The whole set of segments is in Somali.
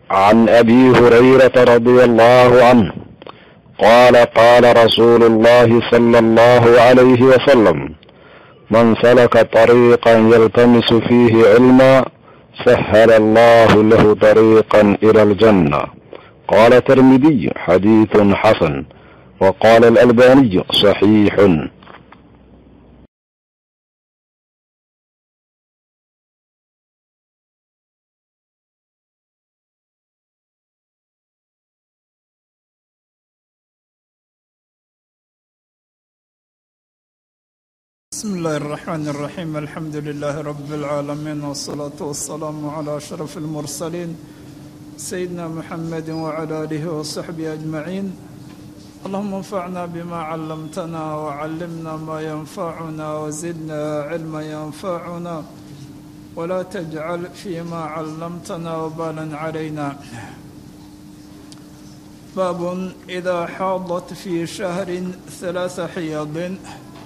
عن ابي هريره رضي الله عنه قال قال رسول الله صلى الله عليه وسلم من سلك طريقا يلتمس فيه علما سهل الله له طريقا الى الجنه قال الترمذي حديث حسن وقال الالباني صحيح بسم الله الرحمن الرحيم الحمد لله رب العالمين والصلاة والسلام على أشرف المرسلين سيدنا محمد وعلى آله وصحبه أجمعين اللهم انفعنا بما علمتنا وعلمنا ما ينفعنا وزدنا علما ينفعنا ولا تجعل فيما علمتنا وبالا علينا باب إذا حاضت في شهر ثلاث حيض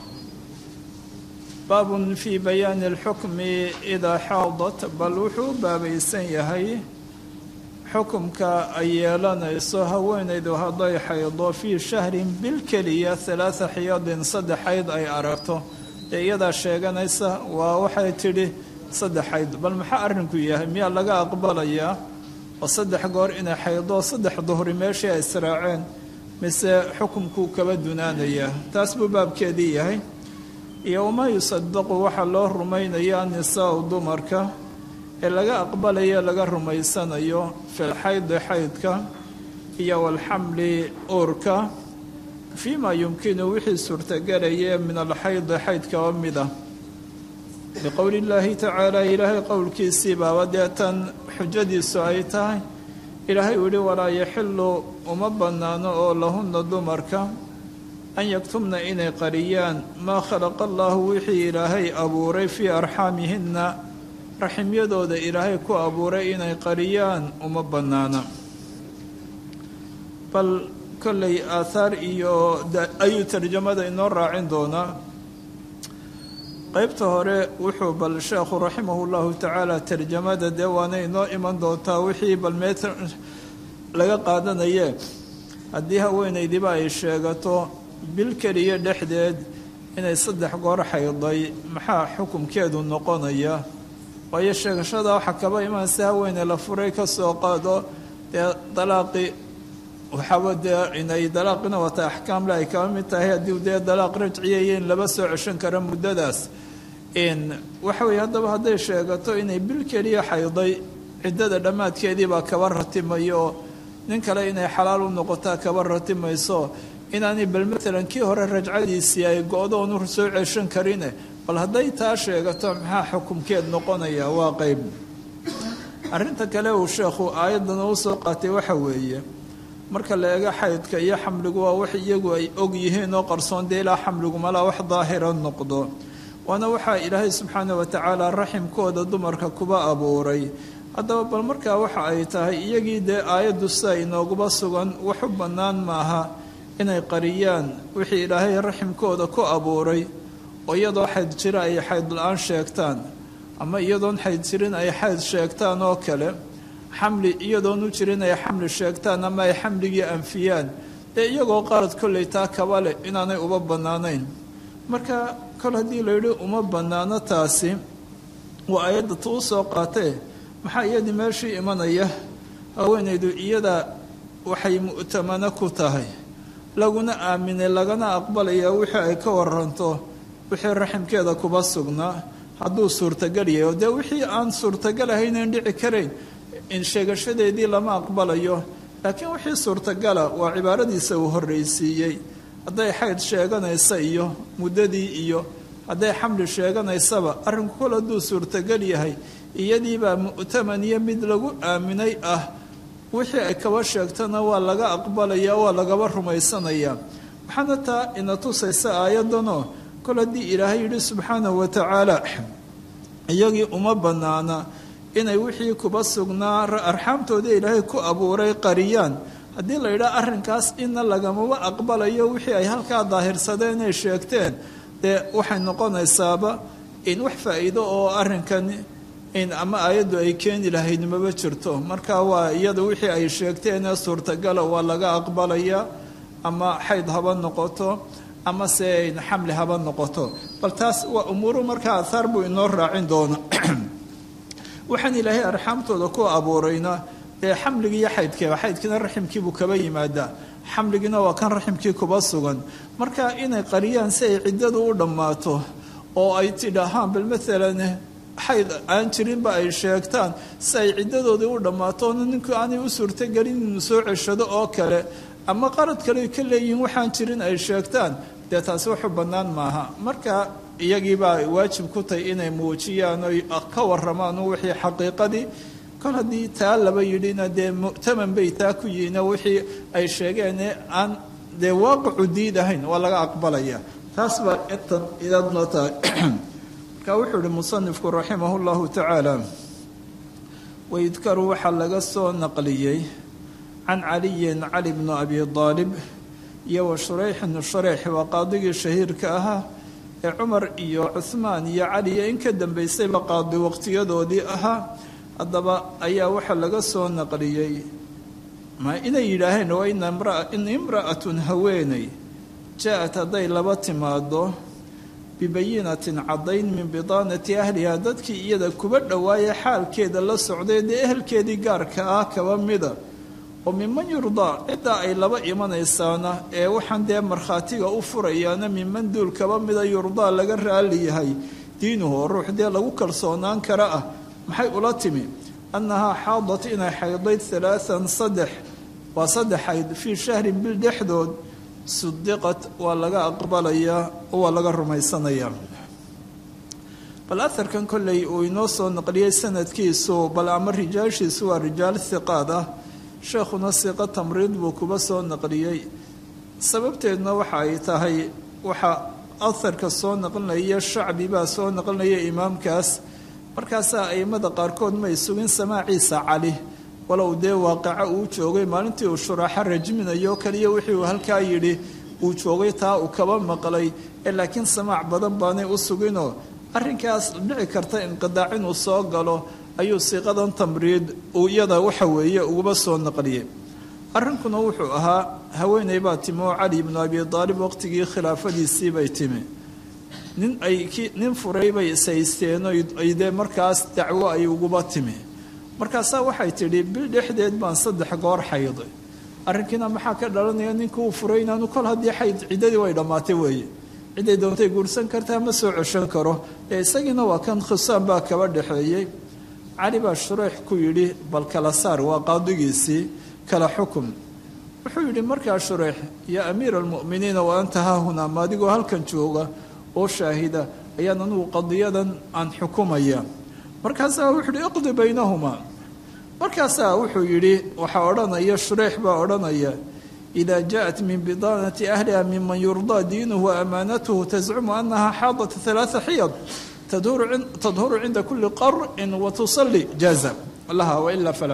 baabun fii bayaani alxukmi idaa xaadat bal wuxuu u baabaysan yahay xukumka ay yeelanayso haweenaydu hadday xaydo fii shahrin bil keliya halaatha xiyadin saddex xayd ay aragto ee iyadaa sheeganaysa waa waxay tidhi saddex xayd bal maxaa arrinku yahay miyaa laga aqbalayaa oo saddex goor inay xaydo saddex duhri meeshii ay israaceen mise xukumkuu kaba dunaanayaa taas buu baabkeedii yahay iyo wamaa yusadaqu waxaa loo rumaynayaa nisaau dumarka ee laga aqbalayo laga rumaysanayo filxaydi xaydka iyo walxamli uurka fii maa yumkinu wixii suurtagelaya min alxaydi xaydkaba mida biqowli illaahi tacaala ilaahay qowlkiisii baaba deetan xujadiisu ay tahay ilaahay uu yihi walaa yaxilu uma bannaano oo lahunna dumarka an yaktumna inay qariyaan maa khalaqa allaahu wixii ilaahay abuuray fii arxaamihinna raximyadooda ilaahay ku abuuray inay qariyaan uma bannaana bal kollay aathaar iyo ayuu tarjamada inoo raacin doonaa qeybta hore wuxuu bal sheekhu raximahu llahu tacaala tarjamada dee waana inoo iman doontaa wixii bal meet laga qaadanaye haddii haweenaydiba ay sheegato bil keliya dhexdeed inay saddex goor xayday maxaa xukumkeedu noqonaya waayo sheegashada waxaa kaba imaansa haweeney la furay ka soo qaado dee dalaaqi waxaaba dee inay dalaaqina wata axkaamle ay kaba mid tahay haddii dee dalaaq rajciyayo in laba soo ceshan kara muddadaas waxa weeye haddaba hadday sheegato inay bil keliya xayday ciddada dhammaadkeedii baa kaba ratimayo oo nin kale inay xalaal u noqotaa kaba ratimayso inaanay bal maalan kii hore rajcadiisii ay go-doonu soo ceshan karine bal hadday taa sheegato maxaa xukumkeed noqonaya waa qeyb arrinta kale uu sheekhu aayaddan uu soo qaatay waxa weeye marka la eego xaydka iyo xamligu waa wax iyagu ay og yihiin oo qarsoon dee ilaa xamligu malaa wax daahira noqdo waana waxaa ilaahay subxaana watacaala raximkooda dumarka kuba abuuray haddaba bal markaa waxa ay tahay iyagii dee aayaddu sida inooguba sugan wax u bannaan maaha inay qariyaan wixii ilaahay raximkooda ku abuuray oo iyadoo xayd jira ay xayd la-aan sheegtaan ama iyadoon xayd jirin ay xayd sheegtaan oo kale xamli iyadoon u jirin ay xamli sheegtaan ama ay xamligii anfiyaan dee iyagoo qaarad kollay taa kaba leh inaanay uba bannaanayn marka kol haddii la yidhi uma bannaano taasi waa ayadda tuu soo qaatee maxaa iyadii meeshii imanaya haweenaydu iyada waxay mu'tamano ku tahay laguna aaminay lagana aqbalaya wixii ay ka waranto wixii raximkeeda kuba sugnaa hadduu suurtagal yahay oo dee wixii aan suurtagal ahaynan dhici karayn in sheegashadeedii lama aqbalayo laakiin wixii suurtagala waa cibaaradiisa uu horreysiiyey hadday xayd sheeganaysa iyo muddadii iyo hadday xamli sheeganaysaba arrinku kol hadduu suurtagal yahay iyadiibaa mu'taman iyo mid lagu aaminay ah wixii ay kaba sheegtana waa laga aqbalaya waa lagaba rumaysanaya waxaana taa ina tusaysa aayaddanoo kol haddii ilaahay yidhi subxaanahu watacaala iyagii uma bannaana inay wixii kuba sugnaa arxaamtooda ilaahay ku abuuray qariyaan haddii la yidhaha arrinkaas ina lagamaba aqbalayo wixii ay halkaa daahirsadeen ay sheegteen dee waxay noqonaysaaba in wax faa'iido oo arrinkani in ama aayaddu ay keeni lahayd maba jirto marka waa iyada wixii ay sheegteenee suurtagala waa laga aqbalaya ama xayd haba noqoto ama se xamli haba noqoto bal taas waa umuuru markaa ahaar buu inoo raacin doona waxaan ilaahay arxaamtooda ku abuurayna ee xamligi iyo xaydkeeba xaydkiina raximkiibuu kaba yimaadaa xamligiina waa kan raximkii kuba sugan marka inay qariyaan si ay ciddadu u dhammaato oo ay tidhaahaan bal maalan xayd aan jirinba ay sheegtaan si ay ciddadoodii u dhammaato ninku aanay u suurtogelin inuu soo ceshado oo kale ama qarad kale ka leeyihiin waxaan jirin ay sheegtaan dee taasi waxu bannaan maaha marka iyagiibaa waajib ku tahay inay muujiyaan oy ka warramaan wixii xaqiiqadii kol haddii taa laba yidhina dee mu'taman bay taa ku yihiino wixii ay sheegeene aan dee waaqicu diid ahayn waa laga aqbalaya taas baa intan idadno tahay marka wuxuu ihi musanifku raximah llahu tacaala wayudkaru waxaa laga soo naqliyey can caliyin cali bnu abi aalib iyo wa shurayxin shureyx waa qaadigii shahiirka ahaa ee cumar iyo cuhmaan iyo cali iyo in ka dambaysayba qaadi waqtiyadoodii ahaa haddaba ayaa waxaa laga soo naqliyey ma inay yidhaaheen waa in imra'atun haweeney jaa-at hadday laba timaado bibayinatin caddayn min bidaanati ahliha dadkii iyada kuba dhowaayee xaalkeeda la socday dee ehelkeedii gaarka ah kaba mida oo miman yurdaa ciddaa ay laba imanaysaana ee waxaan dee markhaatiga u furayaana miman duul kaba mida yurdaa laga raali yahay diinuhu oo ruux dee lagu kalsoonaan kara ah maxay ula timi annahaa xaadat inay xaydayd alaaan saddex waa saddex xayd fii shahrin bil dhexdood sudiqat waa laga aqbalayaa oo waa laga rumaysanayaa bal aharkan kolley uu inoo soo naqliyey sanadkiisu bal ama rijaashiisu waa rijaal hiqaad ah sheekhuna siqo tamriid buu kuba soo naqliyey sababteedna waxa ay tahay waxaa aharka soo naqlinaya shacbi baa soo naqlinaya imaamkaas markaasaa aimada qaarkood may sugin samaaciisa cali walow dee waaqaco uu joogay maalintii uu shuraaxo rajminayo kaliya wixii uu halkaa yidhi uu joogay taa uu kaba maqlay ee laakiin samaac badan baanay u suginoo arrinkaas dhici karta inqidaac inuu soo galo ayuu siiqadan tamriid uu iyada waxa weeye uguba soo naqliyey arrinkuna wuxuu ahaa haweeney baa timi oo cali ibnu abi aalib waqtigii khilaafadiisii bay timi nin ay nin furay bay ishaysteen ay dee markaas dacwo ay uguba timi markaasaa waxay tidhi bil dhexdeed baan saddex goor xayday arrinkiina maxaa ka dhalanaya ninka uu furay inaanu kol haddii xayd ciddadii way dhammaatay weeye ciday doontay guursan kartaa ma soo ceshan karo ee isagiina waa kan khusaan baa kaba dhexeeyey cali baa shureex ku yidhi bal kala saar waa qaadigiisii kala xukum wuxuu yidhi markaa shureex yaa amiira almu'miniina wa anta haahunaa ma adigoo halkan jooga oo shaahida ayaan anugu qadiyadan aan xukumaya markaasaa wuxuu yidhi iqdi baynahumaa markaasaa wuxuu yidhi waxaa odhanaya shureex baa odhanaya idaa jaءat min bidaanati ahliha miman yurdaa diinuhu waamaanatuhu tascumu anaha xaadat ثalaaثa xiyad tadhuru cinda kuli qar'in watusali jaaza laha waila fala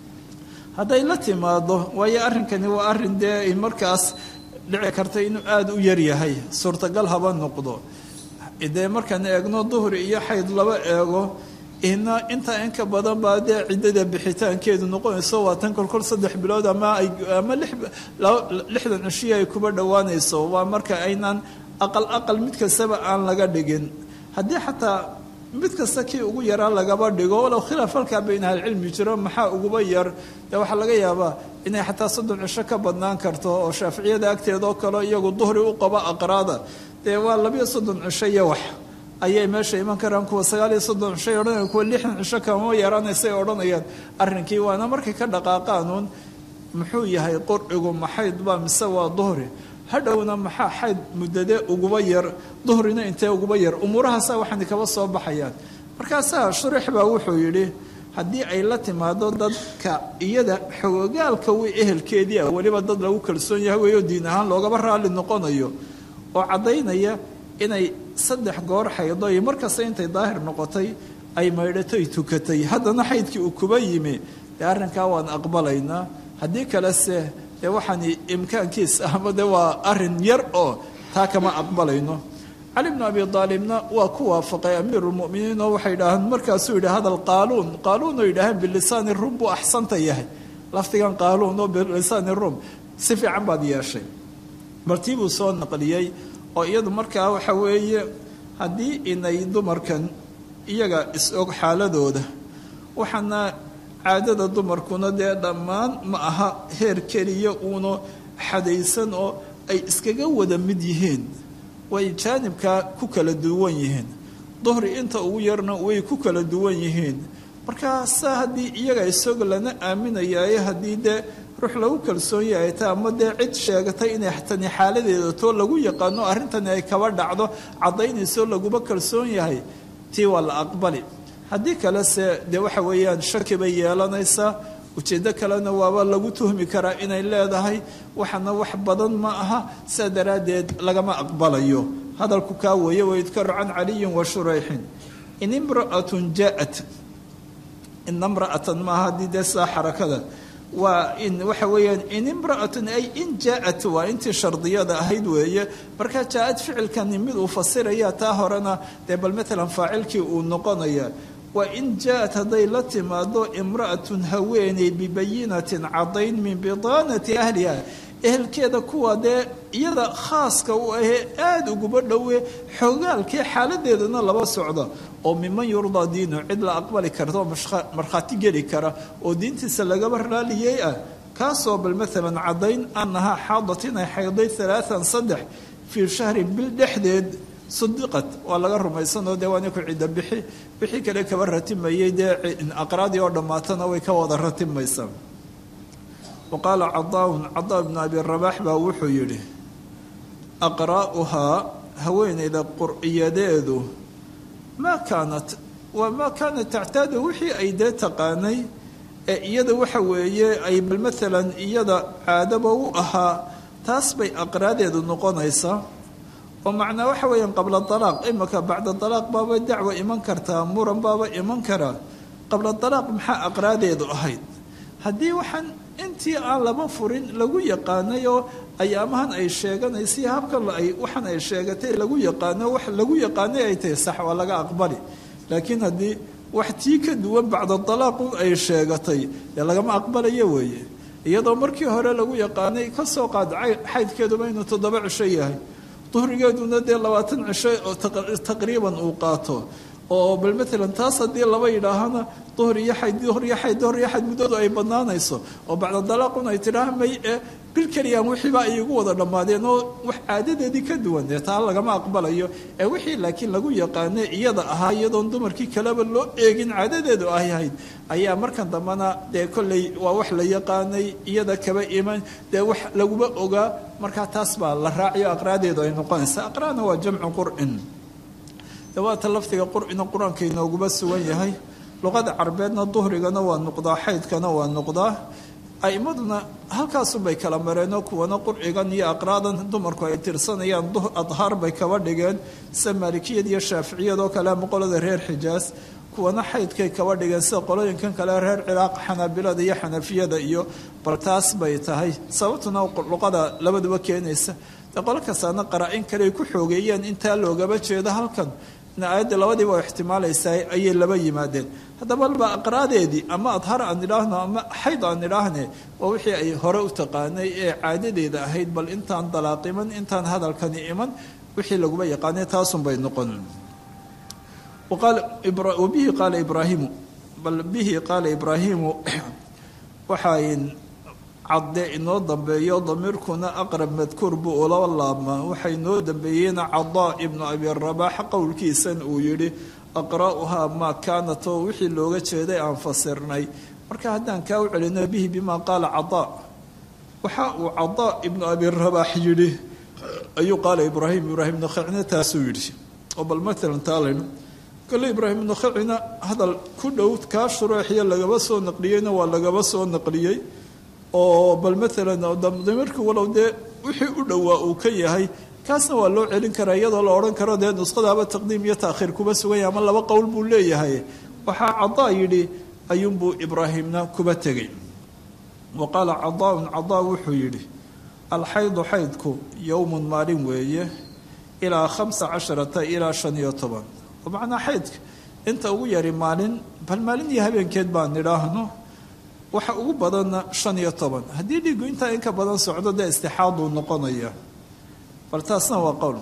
hadday la timaado waayo arrinkani waa arrin dee markaas dhici karta inuu aada u yaryahay suurtagal haba noqdo dee markaan eegno duhri iyo xayd laba eego ina intaa in ka badan baa dee ciddada bixitaankeedu noqonayso waa tan kolkol saddex bilood ama ama lixdan cishiya ay kuba dhowaanayso waa marka aynaan aqal aqal mid kastaba aan laga dhigin haddii xataa mid kasta kii ugu yaraa lagaba dhigo walow khilaaf halkaa bayna ahlicilmi jiro maxaa uguba yar dee waxaa laga yaabaa inay xataa soddon cisho ka badnaan karto oo shaaficiyada agteeda oo kale iyagu duhri u qaba aqraada dee waa labiyo soddon cisho iyo wax ayay meesha iman karaan kuwa sagaal iyo soddon cishay odhanayaan kuwa lixdan cisho kama yaraanaysay odhanayaan arrinkii waana markay ka dhaqaaqaanuun muxuu yahay qurcigu maxayd baa mise waa duhri hadhowna maxaa xayd muddade uguba yar duhrina intee uguba yar umuurahaasaa waxaani kaba soo baxayaan markaasaa shureex baa wuxuu yidhi haddii ay la timaado dadka iyada xogogaalka wi ehelkeedii ah weliba dad lagu kalsoon yahay weeyo diin ahaan loogaba raalli noqonayo oo caddaynaya inay saddex goor xaydo iyo markasta intay daahir noqotay ay maydhatoy tukatay haddana xaydkii uu kuba yimi dee arrinkaa waan aqbalaynaa haddii kalese dee waxaan imkaankiis ahma de waa arin yar oo taa kama aqbalayno cali bnu abi aalibna waa ku waafaqay amiirulmuminiin oo waxay idhaahaan markaasuu yidhi hadal qaaluun qaaluun oo yidhaaheen bilisaani rum buu axsanta yahay lafdigan qaaluun oo bilisaani rum si fiican baad yeeshay baltii buu soo naqliyey oo iyadu markaa waxa weeye haddii inay dumarkan iyaga is-og xaaladooda waxaana caadada dumarkuna dee dhammaan ma aha heer keliya uuna xadaysan oo ay iskaga wada mid yihiin way jaanibkaa ku kala duwan yihiin duhri inta ugu yarna way ku kala duwan yihiin markaasaa haddii iyaga isog lana aaminayaaye haddii dee ruux lagu kalsoon yahay ta ama dee cid sheegatay inay tani xaaladeeda too lagu yaqaano arrintani ay kaba dhacdo caddaynayso laguma kalsoon yahay tii waa la aqbali haddii kalese dee waxa weeyaan shaki bay yeelanaysaa ujeeddo kalena waaba lagu tuhmi karaa inay leedahay waxana wax badan ma aha saa daraaddeed lagama aqbalayo hadalku kaa weeye waydkaru can caliyin wa shurayxin in imra'atun jaaat ina imra'atan maaha haddii dee saa xarakada waa in waxa weeyaan in imra'atun ay in jaaat waa intii shardiyada ahayd weeye markaa jaa-ad ficilkani mid uu fasiraya taa horena dee bal matalan faacilkii uu noqonaya waa in jaa-at hadday la timaado imra'atun haweeney bibayinatin caddayn min bidaanati ahliha ehelkeeda kuwa dee iyada khaaska u ahee aada uguba dhowe xogaalkee xaaladeedana laba socda oo miman yurdaa diinu cid la aqbali karta oo markhaati geli kara oo diintiisa lagaba raaliyey ah kaasoo bal maalan caddayn annahaa xaadat inay xayday alaaan saddex fii shahrin bil dhexdeed sadiqat waa laga rumaysanoo dee waana ku cidda bixi wixii kale kaba ratimayey dee aqraadii oo dhammaatana way ka wada ratimaysaa wa qaala cadaaun cadaa bnu abi rabaax baa wuxuu yidhi aqraa'uhaa haweeneyda qur'iyadeedu maa kaanat waa maa kaanat tactaadu wixii ay dee taqaanay ee iyada waxa weeye ay bal maalan iyada caadaba u ahaa taas bay aqraadeedu noqonaysaa oo macnaa waxa weeyaan qabla dalaaq imaka bacda dalaaq baaba dacwa iman kartaa muran baaba iman karaa qabla dalaaq maxaa aqraadeedu ahayd haddii waxaan intii aan laba furin lagu yaqaanay oo ayaamahan ay sheeganaysa habkan ay waxaan ay sheegatay lagu yaqaano wax lagu yaqaanay ay tahay sax waa laga aqbali laakiin haddii wax tii ka duwan bacda dalaaqu ay sheegatay dee lagama aqbalayo weeye iyadoo markii hore lagu yaqaanay kasoo qaad xaydkeeduba inuu toddoba cisho yahay duhrigeeduna dee labaatan cisho oo taqriiban uu qaato oo bal maalan taas haddii laba yidhaahana duhr iyo xayd duhr iyo xayd duhr iyo xayd muddadu ay banaanayso oo bacda dalaaqun ay tidhaah may ee bil keliyaan wixiiba ay igu wada dhammaadeen oo wax caadadeedii ka duwan dee taa lagama aqbalayo ee wixii laakiin lagu yaqaane iyada ahaa iyadoon dumarkii kaleba loo eegin caadadeedu ay ahayd ayaa markan dambena dee kolley waa wax la yaqaanay iyada kaba iman dee wax laguma ogaa markaa taas baa la raaciyo aqraadeedu ay noqonaysa aqraana waa jamcu qur'in dawaata lafdiga qur'ina qur-aanka inooguma sugan yahay luqada carbeedna duhrigana waa noqdaa xaydkana waa noqdaa aimaduna halkaasunbay kala mareenoo kuwana qurcigan iyo aqraadan dumarku ay tirsanayaan adhaar bay kaba dhigeen sida maalikiyad iyo shaaficiyad oo kale ama qolada reer xijaas kuwana xaydkay kaba dhigeen sida qolooyinkan kale reer ciraaq xanaabilada iyo xanafiyada iyo bal taas bay tahay sababtuna luqada labaduba keenaysa dee qolo kastaana qaraa-in kale ay ku xoogeeyeen intaa loogaba jeedo halkan aayadda labadiiba oo ixtimaalaysaa ayay laba yimaadeen haddaba alba aqraadeedii ama adhar aan idhaahno ama xayd aan idhaahne waa wixii ay hore u taqaanay ee caadadeeda ahayd bal intaan dalaaqiman intaan hadalkani iman wixii laguba yaqaanay taasun bay noqon wabihi qaala ibraahimu bal bihi qaala ibraahimu waxay cadde inoo dambeeyo damiirkuna aqrab madkuur buu ula laabmaa waxay noo dambeeyeyna cadaa ibnu abi rabaax qowlkiisan uu yidhi aqra'uhaa maa kaanat oo wixii looga jeeday aan fasirnay marka haddaan kaa u celino bihi bimaa qaala cadaa waxa uu cadaa ibnu abi rabaax yidhi ayuu qaala ibraahim ibraahim nakhacina taasuu yidhi oo bal maalan taalayno kole ibraahim nakhacina hadal ku dhow kaa shureexiyo lagaba soo naqliyeyna waa lagaba soo naqliyey oo bal maalan damirkii walow dee wixii u dhowaa uu ka yahay kaasna waa loo celin karaa iyadoo la odhan karo dee nuskhadaaba taqdiim iyo taakhiir kuba suganya ama laba qowl buu leeyahay waxaa cadaa yidhi ayuunbuu ibraahimna kuba tegay wa qaala cadaaun cadaa wuxuu yidhi alxaydu xaydku yowmun maalin weeye ilaa khamsa casharata ilaa shan iyo toban oo macnaa xaydka inta ugu yari maalin bal maalin iyo habeenkeed baan nidhaahno waxa ugu badanna shan iyo toban haddii dhiiggu intaa in ka badan socdo dee istixaaduu noqonaya bal taasna waa qowl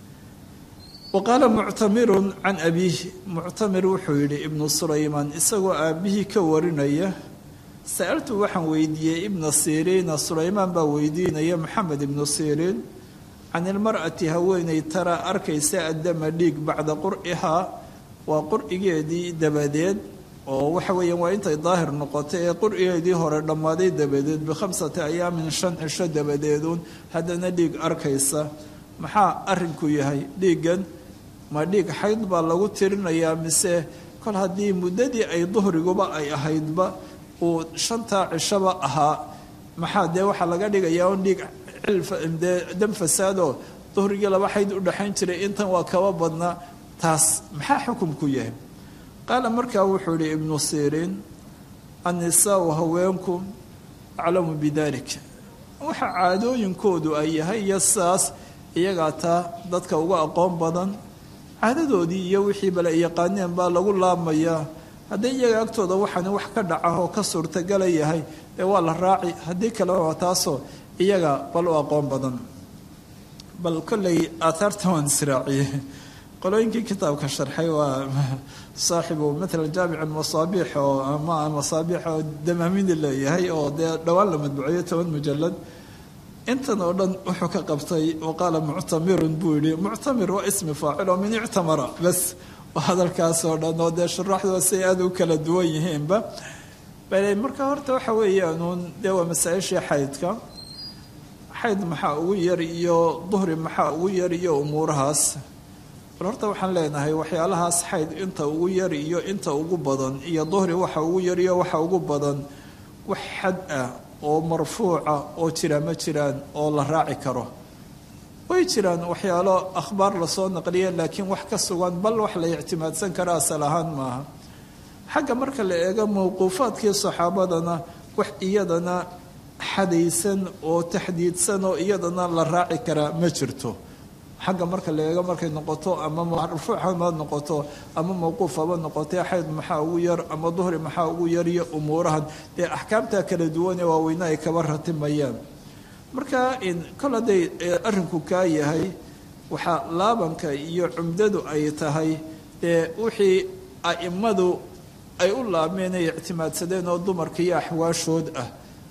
wa qaala muctamirun can abiihi muctamir wuxuu yidhi ibnu sulaymaan isagoo aabbihii ka warinaya sa'altu waxaan weydiiyey ibna siriina sulaymaan baa weydiinaya maxamed ibnu siriin can ilmar'ati haweeney taraa arkaysa addama dhiig bacda qur'ihaa waa qur'igeedii dabadeed oo waxa weeyaan waa intay daahir noqotay ee qur'igeedii hore dhammaaday dabadeed bikhamsati ayaamin shan cisho dabadeeduun haddana dhiig arkaysa maxaa arrinku yahay dhiiggan ma dhiig xayd baa lagu tirinayaa mise kol haddii muddadii ay duhriguba ay ahaydba uu shantaa cishaba ahaa maxaa dee waxaa laga dhigayaa un dhiig dee dam fasaadoo duhrigii laba xayd u dhexayn jiray intan waa kaba badnaa taas maxaa xukumku yahay qaala markaa wuxuu ihi ibnu siriin annisaau haweenku aclamu bidalik waxa caadooyinkoodu ay yahay iyo sidaas iyagaa taa dadka uga aqoon badan caadadoodii iyo wixii bale yaqaaneen baa lagu laabmayaa haddii iyaga agtooda waxaani wax ka dhaca oo ka suurtagala yahay ee waa la raaci haddii kale waa taasoo iyaga bal u aqoon badan bal kolley aathaarta waan israaciye qolooyinkii kitaabka sharxay waa saaxibu matala jaamic masaabiix oo ama masaabiix oo damaamini leeyahay oo dee dhowaan la madbuceeyo toban mujalad intan oo dhan wuxuu ka qabtay waqaala muctamirun buu yihi muctamir waa ismi faacil oo min ictamara bas hadalkaas oo dhan oo dee shuraaxdooda say aada u kala duwan yihiinba bale marka horta waxa weeyaanuun dee waa masaa-ishii xaydka xayd maxaa ugu yar iyo duhri maxaa ugu yar iyo umuurahaas bal horta waxaan leenahay waxyaalahaas xayd inta ugu yar iyo inta ugu badan iyo duhri waxa ugu yar iyo waxa ugu badan wax xad ah oo marfuuca oo jira ma jiraan oo la raaci karo way jiraan waxyaalo akhbaar lasoo naqliya laakiin wax ka sugan bal wax la ictimaadsan kara asal ahaan maaha xagga marka la eego mawquufaadkii saxaabadana wax iyadana xadaysan oo taxdiidsan oo iyadana la raaci karaa ma jirto xagga marka la eego markay noqoto ama marfuucama noqoto ama mawquufaba noqotee xayd maxaa ugu yar ama duhri maxaa ugu yar iyo umuurahan dee axkaamta kala duwanee waaweyne ay kaba ratimayaan marka kol hadday arrinku kaa yahay waxaa laabanka iyo cumdadu ay tahay dee wixii a'immadu ay u laabmeen ay ictimaadsadeen oo dumarka iyo axwaashood ah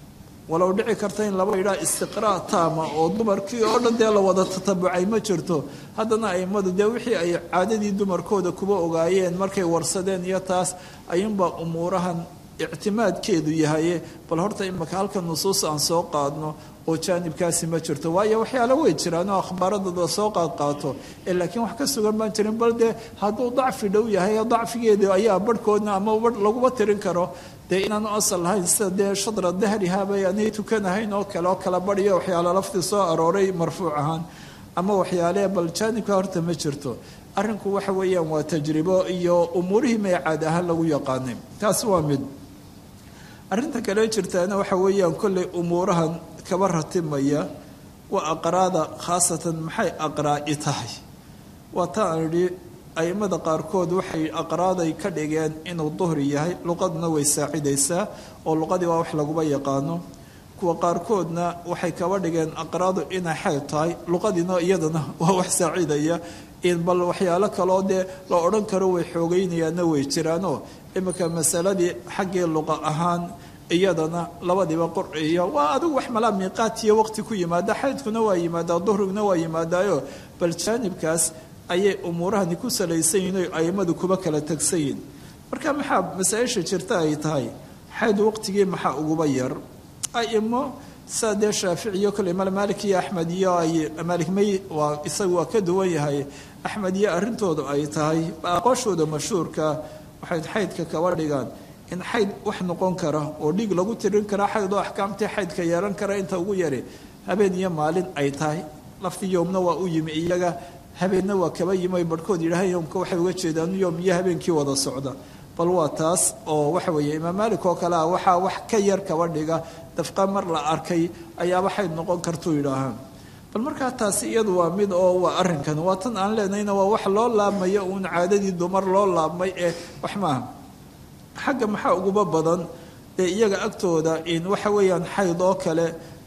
walow dhici karta in laba idhaa istiqraa taama oo dumarkii oo dhan dee la wada tatabucay ma jirto haddana a'immadu dee wixii ay caadadii dumarkooda kuba ogaayeen markay warsadeen iyo taas ayuunbaa umuurahan ictimaadkeedu yahaye bal horta imaka halka nusuus aan soo qaadno oo jaanibkaasi ma jirto waayo waxyaala way jiraan oo akhbaaradooda soo qaad qaato ee laakiin wax ka sugan baan jirin bal dee hadduu dacfi dhow yahay dacfigeedu ayaa barhkoodna ama laguba tirin karo dee inaanu asal lahayn sida dee shadra dahrihabay aanay tukanahayn oo kale oo kala badhiyo waxyaala laftii soo arooray marfuuc ahaan ama waxyaale bal jaanibka horta ma jirto arrinku waxa weeyaan waa tajribo iyo umuurihii may caad ahaan lagu yaqaanay taasi waa mid arrinta kale jirtaana waxa weeyaan kolley umuurahan kaba ratimaya waa aqraada khaasatan maxay aqraa'i tahay waa ta aan idhi a'immada qaarkood waxay aqraaday ka dhigeen inuu duhri yahay luqaduna way saacidaysaa oo luqadii waa wax laguba yaqaano kuwa qaarkoodna waxay kaba dhigeen aqraadu inay xayd tahay luqadiina iyadana waa wax saacidaya in bal waxyaalo kaloo dee la odhan karo way xoogaynayaanna way jiraanoo iminka masaladii xaggii luqa ahaan iyadana labadiiba qurciyo waa adigu wax malaa miiqaatiyo waqti ku yimaada xaydkuna waa yimaadaa duhriguna waa yimaadaayo bal jaanibkaas ayay umuurahani ku salaysan yihin o a'immadu kuba kala tegsan yihin marka maxaa masaa-isha jirta ay tahay xayd waqtigii maxaa uguba yar a'imo saa dee shaaficiyo kole mal maalik iyo axmed iyo ay maalik may waa isagu waa ka duwan yahay axmed iyo arrintoodu ay tahay aqooshooda mashhuurka waxay xaydka kaba dhigaan in xayd wax noqon kara oo dhiig lagu tirin kara xayd oo axkaamtii xaydka yeelan kara inta ugu yari habeen iyo maalin ay tahay laftii yoomna waa u yimi iyaga habeenna waa kaba yimi ay barhkood yidhaaheen yoomka waxay uga jeedaan yoom iyo habeenkii wada socda bal waa taas oo waxa weeye imaam maalik oo kale ah waxaa wax ka yar kaba dhiga dafqa mar la arkay ayaaba xayd noqon kartuu yidhaahaan bal markaa taasi iyadu waa mid oo waa arrinkan waa tan aan leenahayna waa wax loo laabmayo uun caadadii dumar loo laabmay ee wax maaha xagga maxaa uguba badan dee iyaga agtooda in waxa weeyaan xayd oo kale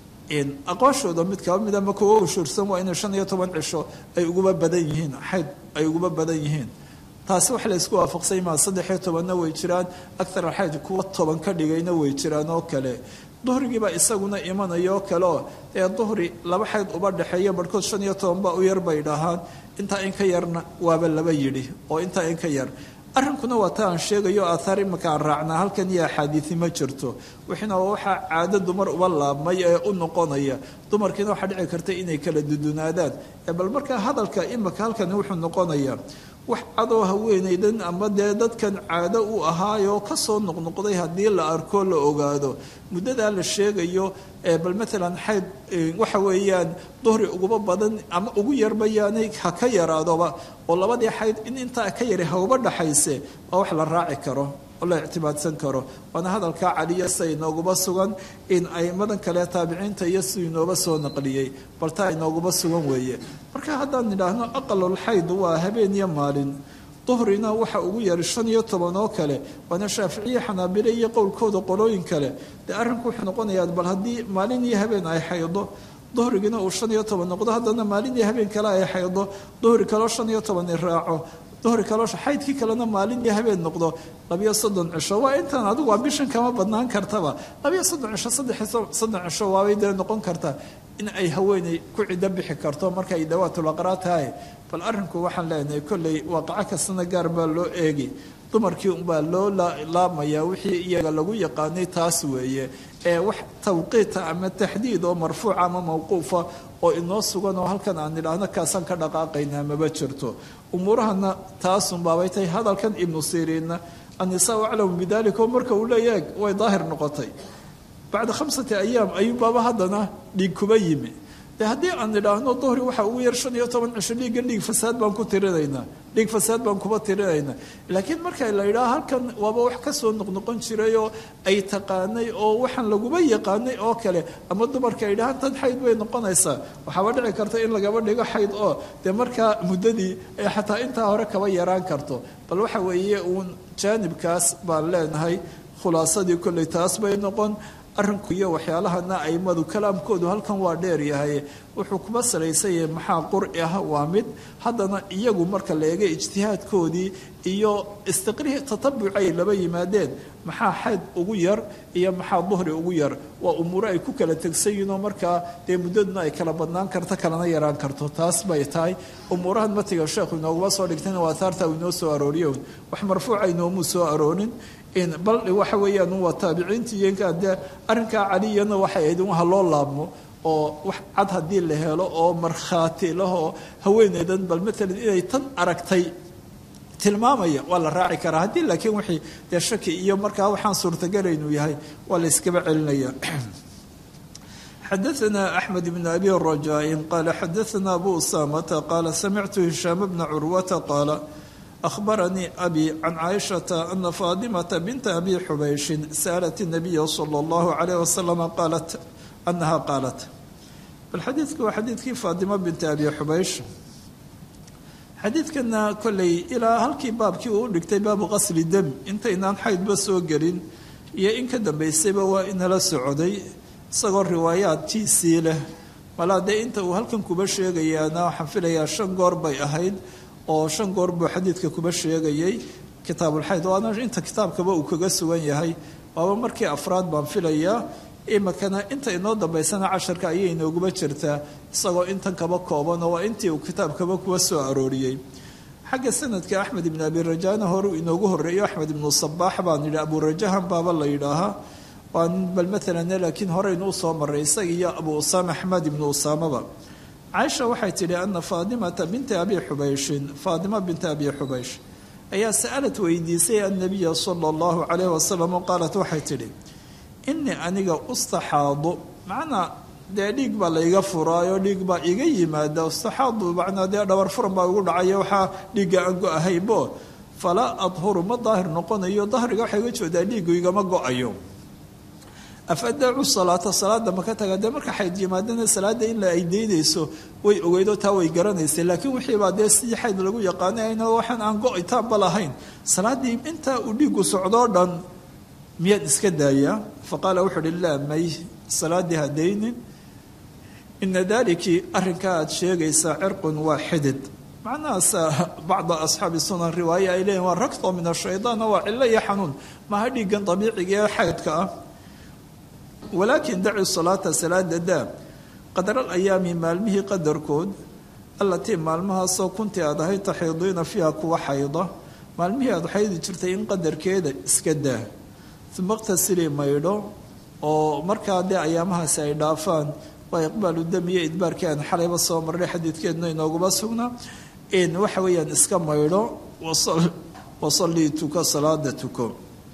in aqooshooda mid kaba mid ama kuwa ushuursan waa inay shan iyo toban cisho ay uguba badan yihiin xayd ay uguba badan yihiin taasi wax la isku waafaqsay maa saddex iyo tobanna way jiraan akhar alxayd kuwa toban ka dhigayna way jiraan oo kale duhrigiibaa isaguna imanaya oo kale oo ee duhri laba xayd uba dhexeeya barhkood shan iyo toban baa u yar bay dhahaan intaa in ka yarna waaba laba yidhi oo intaa in ka yar arrinkuna waa ta aan sheegayo aathaar imaka aan raacnaa halkan iyo axaadiisi ma jirto wixiina waa waxaa caado dumar uba laabmay ee u noqonaya dumarkiina waxaa dhici karta inay kala dudunaadaan bal markaa hadalka imaka halkani wuxuu noqonayaa wax cadoo haweenaydan ama dee dadkan caado u ahaayoo kasoo noqnoqday haddii la arko la ogaado muddadaa la sheegayo bal maalan xayd waxa weeyaan duhri uguba badan ama ugu yarbayaanay ha ka yaraadoba oo labadii xayd in intaa ka yari hauba dhaxayse waa wax la raaci karo oo la ictimaadsan karo waana hadalkaa caliya sida inooguba sugan in aimadan kale taabiciinta iyo siduu inooba soo naqliyey bal taa inooguba sugan weeye marka haddaan nidhaahno aqalulxayd waa habeen iyo maalin duhrina waxa ugu yari shan iyo toban oo kale waana shaaficiye xanaabile iyo qowlkooda qolooyin kale dee arrinku wuxuu noqonayaa bal haddii maalin iyo habeen ay xaydo duhrigina uu shan iyo toban noqdo haddana maalin iyo habeen kale ay xaydo duhri kaloo shan iyo toban i raaco duhri kaloo xaydkii kalena maalin iyo habeen noqdo labiyo soddon cisho waa intaan adigu waa bishan kama badnaan kartaba labiyo soddon cisho saddex soddon cisho waabay dee noqon kartaa in ay haweeney ku ciddo bixi karto marka ay dawaatulaqraa tahay bal arrinku waxaan leenahay kolley waaqaco kastana gaar baa loo eegi dumarkii unbaa loo laabmayaa wixii iyaga lagu yaqaanay taas weeye ee wax tawqiita ama taxdiid oo marfuuca ama mawquufa oo inoo sugan oo halkan aan nidhaahno kaasaan ka dhaqaaqaynaa maba jirto umuurahana taasunbaabay tahay hadalkan ibnu siriinna annisaa aclamu bidalika oo marka uu leeyahay way daahir noqotay bacda khamsati ayaam ayuunbaaba haddana dhiig kuba yimi de haddii aan nidhaahno duhri waxa ugu yar shan iyo toban cisho dhiigga dhiig fasaad baan ku tirinaynaa dhiig fasaad baan kuba tirinaynaa laakiin marka la yidhaha halkan waaba wax kasoo noqnoqon jiray oo ay taqaanay oo waxaan laguba yaqaanay oo kale ama dumarka ay dhahaan tad xayd bay noqonaysaa waxaaba dhici karta in lagaba dhigo xayd oo dee markaa muddadii ay xataa intaa hore kaba yaraan karto bal waxa weeye uun jaanibkaas baan leenahay khulaasadii kolley taas bay noqon arrinku iyo waxyaalahana aimadu kalaamkoodu halkan waa dheer yahay wuxuu kuba salaysan yahay maxaa qurci ah waa mid haddana iyagu marka la eega ijtihaadkoodii iyo istiqrihi tatabuci ay laba yimaadeen maxaa xayd ugu yar iyo maxaa duhri ugu yar waa umuuro ay ku kala tegsan yihinoo markaa dee muddaduna ay kala badnaan karto kalana yaraan karto taas bay tahay umuurahan matiga sheekhu inooguma soo dhigtayna waa ahaarta uu inoo soo arooriyo wax marfuuca inoomuu soo aroorin bal waxa weeyaan waa taabiciintii iyo dee arrinkaa caliyana waxay ahayd in waha loo laabmo oo wax cad haddii la helo oo markhaati lahoo haweeneydan bal matalan inay tan aragtay tilmaamaya waa la raaci karaa haddii laakiin wixii dee shaki iyo markaa waxaan suurtagalaynu yahay waa la iskaba celinaya xadaثna أحmed بن أbي رajاء qala xadaثna أbu usamةa qala samictu هisham bna curwata qaala أخبرني أبي عن عائشة أن فاطمة بنت أبي حبيش سألت النبي صلى الله عليه وسلم قالت أنها قالت الحديث هو حديث فاطمة بنت أبي حبيش xadiidkana kolley ilaa halkii baabkii uu dhigtay baabu qasli dem intaynaan xaydba soo gelin iyo in ka dambaysayba waa inala socday isagoo riwaayaadkiisii leh malaa dee inta uu halkan kuba sheegayaana waxaan filayaa shan goor bay ahayd oo shan goor buu xadiidka kuba sheegayay kitaabulxayd waana inta kitaabkaba uu kaga sugan yahay waaba markii afraad baan filayaa imikana inta inoo dambaysana casharka ayay inooguba jirtaa isagoo intan kaba koobanoo waa intii uu kitaabkaba kuba soo arooriyey xagga sanadka axmed ibn abi rajana horuu inoogu horeeyo axmed ibnu sabaax baan yidhi aburajahan baaba la yidhaahaa waa bal maalan laakiin horeynu usoo maray isaga iyo abu usaama axmed ibnu usaamaba caaisha waxay tidhi ana faatimata binta abi xubayshin faatima binta abi xubaysh ayaa sa'alad weydiisay annabiya sala allahu calayh wasalam oo qaalat waxay tidhi inii aniga ustaxaadu macnaa dee dhiig baa layga furaayo dhiig baa iga yimaada ustaxaadu macnaa dee dhabar furan baa igu dhacayo waxaa dhiigga aan go-ahaybo falaa adhuru ma daahir noqonayo dahriga waxay ga jeedaa dhiiggu igama go-ayo afadacu salaata salaada maka taga dee marka xayd yimaadana salaada in la ay daynayso way ogeydo taa way garanaysay laakiin wixiibaa dee sidii xayd lagu yaqaanayno waxaan aan go-itaanba lahayn salaaddii intaa uu dhiigu socdoo dhan miyaad iska daayaa faqaala wuxuu uhi laa may salaaddii ha daynin ina daliki arrinkaa aad sheegaysaa cirqun waa xidid macnahaas bacda asxaabi sunan riwaaya ay leeyihin waa ragto min ashaydaana waa cillo iyo xanuun maha dhiigan dabiiciga ee xaydka ah walaakin daci salaata salaada daa qadral ayaami maalmihii qadarkood allatii maalmahaasoo kuntii aad ahayd taxiidiina fiiha kuwa xayda maalmihii aad xaydi jirtay in qadarkeeda iska daa uma iqtasilii maydho oo markaa dee ayaamahaasi ay dhaafaan waa iqbaalu dam iyo idbaarkii aan xalayba soo marnay xadiidkeedna inooguma sugnaa in waxa weeyaan iska maydho wasallii tuko salaada tuko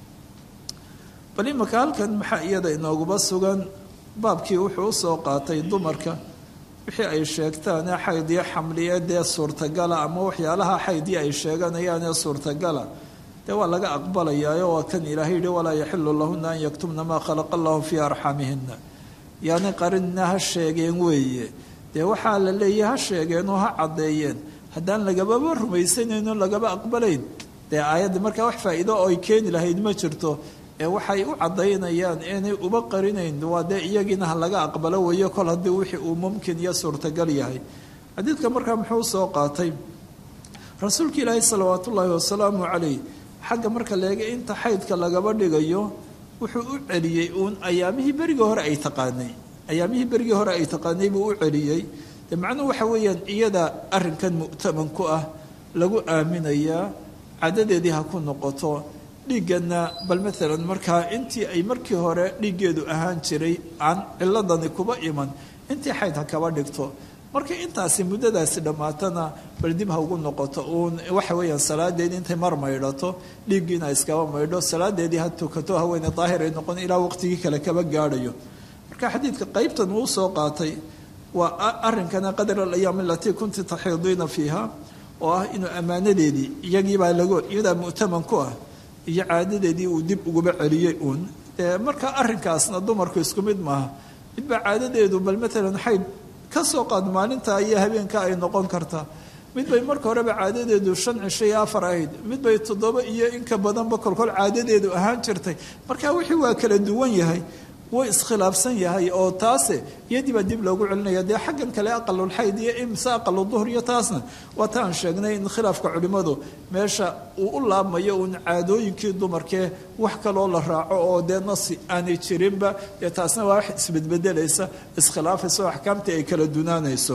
bal imaka halkan maxaa iyada inooguma sugan baabkii wuxuu usoo qaatay dumarka wixii ay sheegtaan ee xayd iyo xamliye dee suurtagala ama waxyaalaha xaydii ay sheeganayaan ee suurtagala dee waa laga aqbalayaayo waa kan ilaahay yihi walaa yaxilu lahuna an yaktumna maa khalaqa allahu fii arxamihina yaani qarinna ha sheegeen weeye dee waxaa la leeyahy ha sheegeenoo ha caddeeyeen haddaan lagababa rumaysanayno lagaba aqbalayn dee aayadda markaa wax faa'iido oo ay keeni lahayd ma jirto ee waxay u caddaynayaan inay uba qarinayn waa dee iyagiina ha laga aqbalo weeyo kol haddii wixii uu mumkin iyo suurtagal yahay xadiidka markaa muxuu soo qaatay rasuulka ilaahi salawaat ullaahi wasalaamu calayh xagga marka leega inta xaydka lagaba dhigayo wuxuu u celiyey uun ayaamihii berigii hore ay taqaanay ayaamihii berigii hore ay taqaanay buu u celiyey de macnuhu waxa weeyaan iyada arrinkan mu'taman ku ah lagu aaminayaa cadadeedii ha ku noqoto dhiigganna bal maalan markaa intii ay markii hore dhiiggeedu ahaan jiray aan ciladani kuba iman intii xayd ha kaba dhigto marka intaasi muddadaasi dhammaatana bal dib ha ugu noqoto uun waxa weeyaan salaadeedii intay mar maydhato dhiiggiina iskaba maydho salaadeedii ha tukato haweeney daahir ay noqon ilaa waqtigii kale kaba gaadhayo marka xadiidka qaybtan uu soo qaatay waa arrinkana qadar alayaam alatii kunti taxiidiina fiiha oo ah inuu ammaanadeedii iyagiibaa lago iyadaa mu'taman ku ah iyo caadadeedii uu dib uguba celiyey uun dee marka arrinkaasna dumarku isku mid maaha midbaa caadadeedu bal maalan xayd ka soo qaad maalinta iyo habeenka ay noqon kartaa mid bay marka horeba caadadeedu shan cisho iyo afar ahayd mid bay toddoba iyo inka badanba kolkol caadadeedu ahaan jirtay marka wixii waa kala duwan yahay way iskhilaafsan yahay oo taase iyadii baa dib loogu celinaya dee xaggan kale aqalulxayd iyo imse aqalu duhr iyo taasna waa taan sheegnay in khilaafka culimmadu meesha uu u laabmayo uun caadooyinkii dumarkee wax kaloo la raaco oo dee nasi aanay jirinba dee taasna waa wax isbedbedelaysa iskhilaafaysa oo axkaamtii ay kala dunaanayso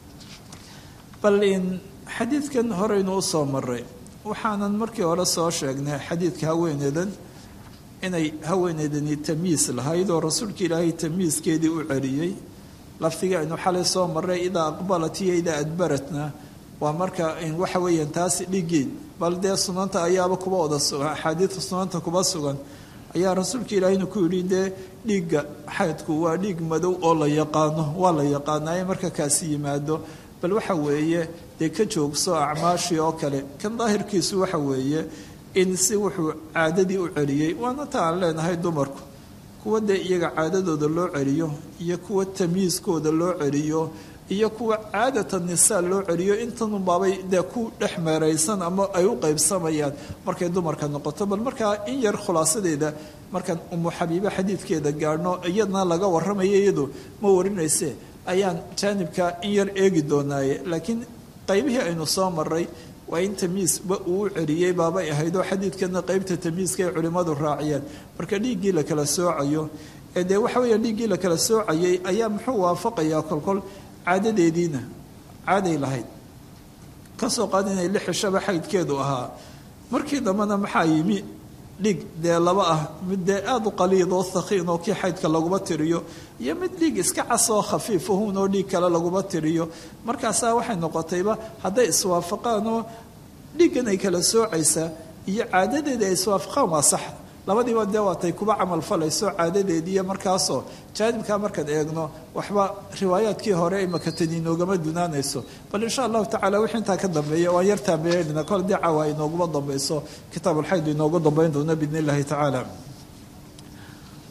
bal in xadiidkan horeynu usoo maray waxaanan markii hore soo sheegnay xadiidka haweeneedan inay haweeneydani tamiis lahayd oo rasuulka ilaahay tamiiskeedii u celiyey lafdiga aynu xalay soo maray idaa aqbalat iyo idaa adbaratna waa marka waxa weeyaan taasi dhigeed bal dee sunanta ayaaba kuba wada sugan axaadiidka sunanta kuba sugan ayaa rasuulka ilaahayna ku yidhi dee dhiigga xaydku waa dhiig madow oo la yaqaano waa la yaqaanaaye marka kaasi yimaado bal waxa weeye dee ka joogso acmaashii oo kale kan daahirkiisu waxa weeye in si wuxuu caadadii u celiyey waana ta aan leenahay dumarku kuwa dee iyaga caadadooda loo celiyo iyo kuwa tamyiiskooda loo celiyo iyo kuwa caadata nisaa loo celiyo intanunbaabay dee ku dhex meeraysan ama ay u qaybsamayaan markay dumarka noqoto bal markaa in yar khulaasadeeda markaan umu xabiibe xadiidkeeda gaadhno iyadna laga warramaya iyadu ma warinayse ayaan jaanibka in yar eegi doonaaye laakiin qaybihii aynu soo maray waa in tamiisba uu u celiyey baabay ahayd oo xadiidkana qeybta tamiiska ay culimmadu raaciyeen marka dhiiggii la kala soocayo ee dee waxa weeya dhiiggii la kala soocayay ayaa muxuu waafaqayaa kolkol caadadeediina caaday lahayd kasoo qaad inay lix cishaba xaydkeedu ahaa markii dambena maxaa yimi dhiig dee laba ah mid dee aada u qaliid oo thakiin oo kii xaydka laguma tiriyo iyo mid dhiig iska casoo khafiifahun oo dhiig kale laguma tiriyo markaasaa waxay noqotayba hadday iswaafaqaan oo dhiiggan ay kala soocaysaa iyo caadadeeda ay iswaafaqaan waa sax labadiiba dee waatay kuba camal falayso caadadeediiyo markaasoo jaanibkaa markaan eegno waxba riwaayaadkii hore ay makatani inoogama dunaanayso bal insha allahu tacala wixii intaa ka dambeeya waan yar taabeeynayna kol dee caawa inooguma dambayso kitaabulxayd inoogu dambayn doona biidn illahi tacaala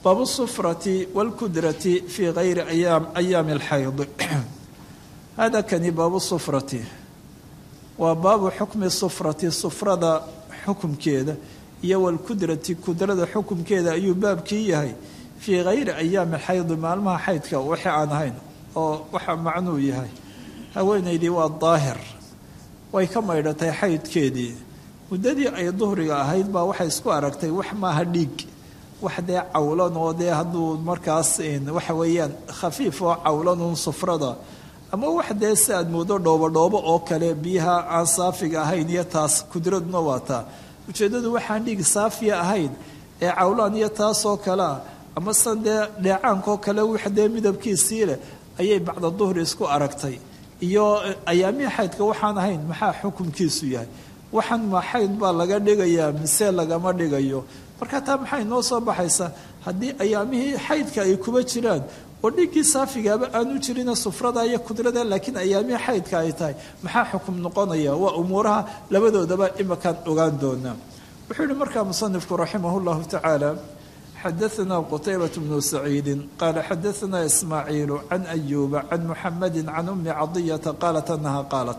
baabu sufrati wاlkudrati fii gayri ayaami اlxayd hada kani baabu sufrati waa baabu xukmi sufrati sufrada xukumkeeda iyo walkudrati kudrada xukumkeeda ayuu baabkii yahay fii gayri ayaami xaydi maalmaha xaydka wixii aan ahayn oo waxa macnuu yahay haweenaydii waa daahir way ka maydhatay xaydkeedii muddadii ay duhriga ahayd baa waxay isku aragtay wax maaha dhiig wax dee cawlan oo dee hadduu markaas waxa weeyaan khafiif oo cawlanuun sufrada ama wax dee si aad moodo dhoobodhoobo oo kale biyaha aan saafiga ahayn iyo taas kudraduna waa taa ujeeddadu waxaan dhiig saafiya ahayn ee cawlaan iyo taasoo kalea ama san dee dheecaankoo kale wax dee midabkiisii leh ayay bacda duhri isku aragtay iyo ayaamihii xaydka waxaan ahayn maxaa xukunkiisu yahay waxaan ma xayd baa laga dhigayaa mise lagama dhigayo marka taa maxay noo soo baxaysaa haddii ayaamihii xaydka ay kuba jiraan oo dhiiggii saafigaaba aanu jirina sufrada iyo kudrada laakiin ayaamihii xaydka ay tahay maxaa xukum noqonaya waa umuuraha labadoodaba imakaan ogaan doonaa wuxuu yihi markaa musanifku raximah llahu tacaala xadaثna qtaybaة bnu saciidi qaala xadaثna ismaaciilu can ayuba can muxamadi can umi cadiyata qaalat anaha qaalat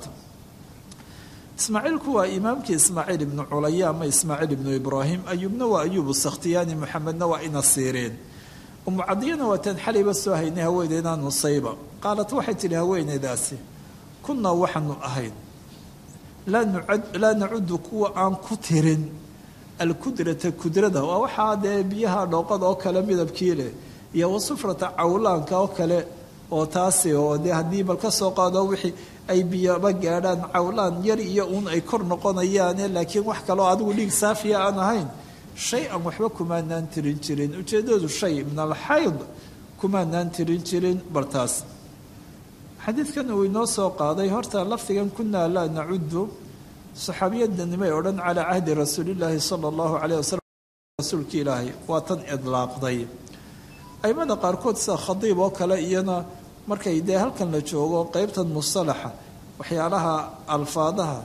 ismaaciilku waa imaamkii ismaaciil ibnu culaya ama ismaaciil ibnu ibraahim ayubna waa ayubu sakhtiyaani muxamedna waa ina siireen umu cadiyana waa taan xalayba soo haynay haweeneydaan nusayba qaalat waxay tidhi haweeneydaasi kunaa waxaanu ahayn laa nacudu kuwa aan ku tirin alkudrata kudrada waa waxaa dee biyaha dhooqada oo kale midabkii leh iyo wasufrata cawlaanka oo kale oo taasi oo dee haddii bal ka soo qaado wixii ay biyaba gaadhaan cawlaan yar iyo uun ay kor noqonayaane laakiin wax kaloo adigu dhiig saafiya aan ahayn shay an waxba kumaanaan tirin jirin ujeeddadu shay min alxayd kumaanaan tirin jirin bal taas xadiidkan uu inoo soo qaaday horta lafdigan kunaa laa nacudu saxaabiyadanimay odhan calaa cahdi rasuulillaahi sala allahu caleyh wasalam rasuulki ilaahay waa tan idlaaqday aimada qaarkood sida khadiib oo kale iyana markay dee halkan la joogo qeybtan musalaxa waxyaalaha alfaadaha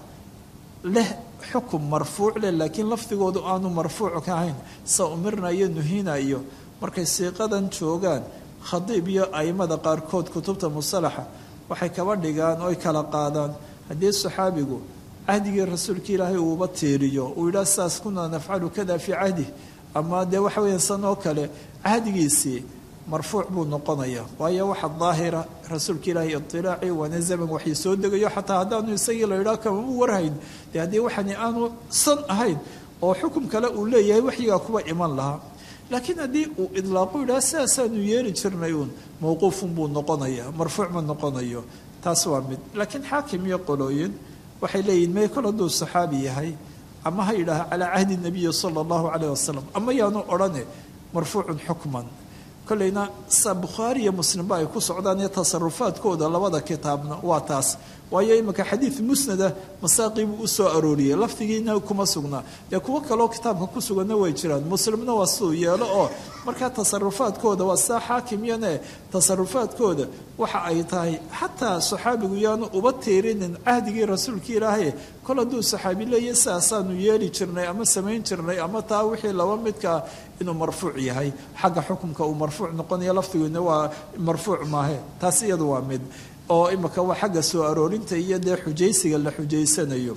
leh xukum marfuuc leh laakiin lafdigoodu aanu marfuuc ka ahayn sa umirna iyo nuhina iyo markay siiqadan joogaan khadiib iyo aimada qaarkood kutubta musalaxa waxay kaba dhigaan oy kala qaadaan haddii saxaabigu cahdigii rasuulka ilaahay uuba tiiriyo uu yidhaah saas kunaa nafcalu kada fii cahdi ama dee waxa weeyaan san oo kale cahdigiisii marfuuc buu noqonaya waayo waxa daahira rasuulka ilaahay iطilaaci waana zaman waxay soo degayo xataa haddaanu isagii la yidhaah kama u warhayn dee haddii waxani aanu san ahayn oo xukum kale uu leeyahay waxyigaa kuwa iman lahaa laakiin haddii uu idlaaqu yidhaha sidaasaanu yeeli jirnay uun mawquufun buu noqonaya marfuuc ma noqonayo taas waa mid laakiin xaakim iyo qolooyin waxay leeyihin may kol hadduu saxaabi yahay ama ha yidhaaha calaa cahdi nabiyi sala allahu calayh wasalam ama yaanu odhane marfuucun xukman kolleyna sa bukhaari iyo muslimba ay ku socdaan iyo tasarufaadkooda labada kitaabna waa taas waayo iminka xadiid musnada masaaqii buu u soo arooriyey lafdigiina kuma sugnaa dee kuwo kaloo kitaabka ku suganna way jiraan muslimna waa siduu yeelo oo markaa tasarufaadkooda waa sidaa xaakimyane tasarufaadkooda waxa ay tahay xataa saxaabigu yaanu uba tiirinin cahdigii rasuulka ilaahay kol hadduu saxaabi leeya sidaasaanu yeeli jirnay ama samayn jirnay ama taa wixii laba midkaa inuu marfuuc yahay xagga xukumka uu marfuuc noqonaya lafdiguna waa marfuuc maahe taas iyadu waa mid oo imika waa xagga soo aroorinta iyo dee xujaysiga la xujaysanayo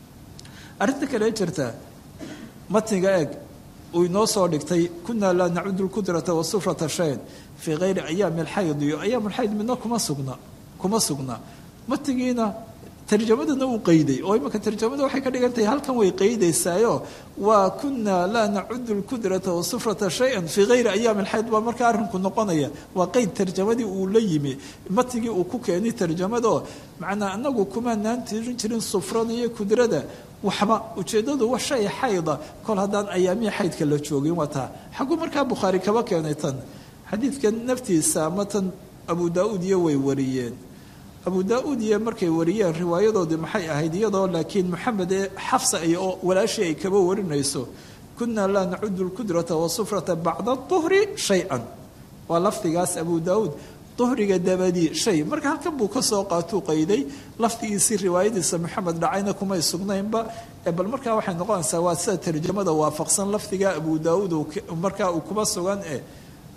arrinta kale jirta matniga eeg uu inoo soo dhigtay kunaa laa nacudu lkudrata wasufrata shayn fii kayri ayaami alxayd iyo ayaam alxayd midna kuma sugna kuma sugna matnigiina tarjamadana uu qeyday oo imika tarjamada waxay ka dhigan tahay halkan way qeydaysaayo waa kunaa laa nacudu lkudrata wasufrata shay-an fii kayri ayaami alxayd baa markaa arrinku noqonaya waa qeyd tarjamadii uu la yimi matigii uu ku keenay tarjamado macnaa anagu kumaanaan tirin jirin sufrada iyo kudrada waxba ujeeddadu wa shay xayda kol haddaan ayaamihii xaydka la joogin waa taa xagguu markaa bukhaari kaba keenay tan xadiidkan naftiisa ama tan abu daa-uud iyo way wariyeen abu daa-uud iyo markay wariyeen riwaayadoodii maxay ahayd iyadoo laakiin moxamed ee xafsa ay oo walaashii ay kaba warinayso kunaa laa nacudu lkudrata wasufrata bacda duhri shay-an waa lafdigaas abu daa-uud duhriga dabadii shay marka halkan buu ka soo qaatuu qayday lafdigiisii riwaayadiisa moxamed dhacayna kumay sugnaynba bal markaa waxay noqonaysaa waa sida tarjamada waafaqsan lafdiga abu daa-uud markaa uu kuma sugan eh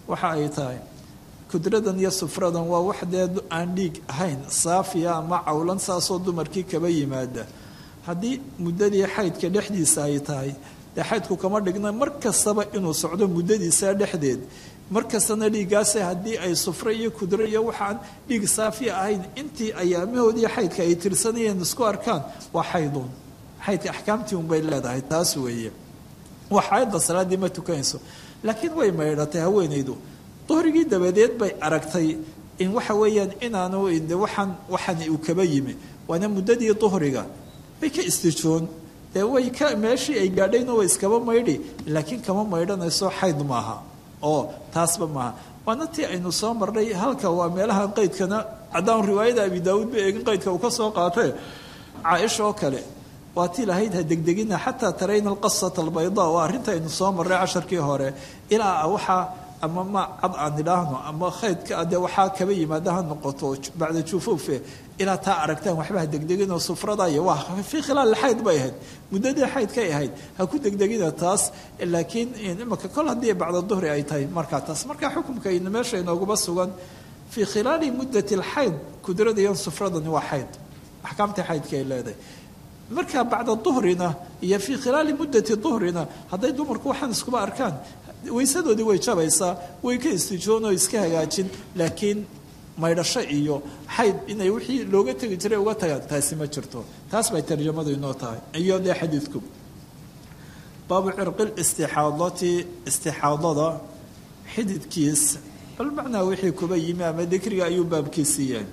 waxa ay tahay kudradan iyo sufradan waa wax dee aan dhiig ahayn saafiya ama cawlan saasoo dumarkii kaba yimaada haddii muddadii xaydka dhexdiisa ay tahay dee xaydku kama dhigna mar kastaba inuu socdo muddadiisa dhexdeed mar kastana dhiiggaase haddii ay sufre iyo kudro iyo waxaan dhiig saafiya ahayn intii ayaamahoodii xaydka ay tirsanayeen isku arkaan waa xayduun xaydka axkaamtii unbay leedahay taas weeye waa xaayadda salaaddii ma tukanayso laakiin way maydhatay haweenaydu duhrigii dabadeed bay aragtay in waxa weeyaan inaanu de waxaan waxan uu kaba yimi waana muddadii duhriga bay ka istijoon dee way ka meeshii ay gaadhayna way iskaba maydhi laakiin kama maydhanayso xayd maaha oo taasba maaha waana tii aynu soo marnay halka waa meelaha qaydkana haddaan riwaayada abi daawuud ba eegin qaydka uu ka soo qaatay caaisha oo kale waa tii lahayd ha degdegina xataa tarayna alqasata albayda waa arrinta aynu soo marray casharkii hore ilaa waxaa ama ma cad aan idhaahno ama khaydka dee waxaa kaba yimaada ha noqoto bacda jufuufe ilaa taa aragtaan waxba ha degdeginoo sufradaya waa fii khilaal xayd bay ahayd muddadii xaydkay ahayd ha ku degdegina taas laakiin imaka kol haddii bacda duhri ay tahay markaa taas markaa xukumka ina meesha inooguma sugan fii khilaali muddati alxayd kudradayan sufradani waa xayd axkaamtii xaydka ay leedahay markaa bacda duhrina iyo fii khilaali muddati duhrina hadday dumarku waxaan iskuba arkaan waysadoodii way jabaysaa way ka istijoon oo iska hagaajin laakiin maydhasho iyo xayd inay wixii looga tegi jiray uga tagaan taasi ma jirto taas bay tarjamadu inoo tahay iyo dee xadiidku baabu cirqil istixaadati istixaadada xididkiis bal macnaa wixii kuba yimi ama dikriga ayuu baabkiisii yahay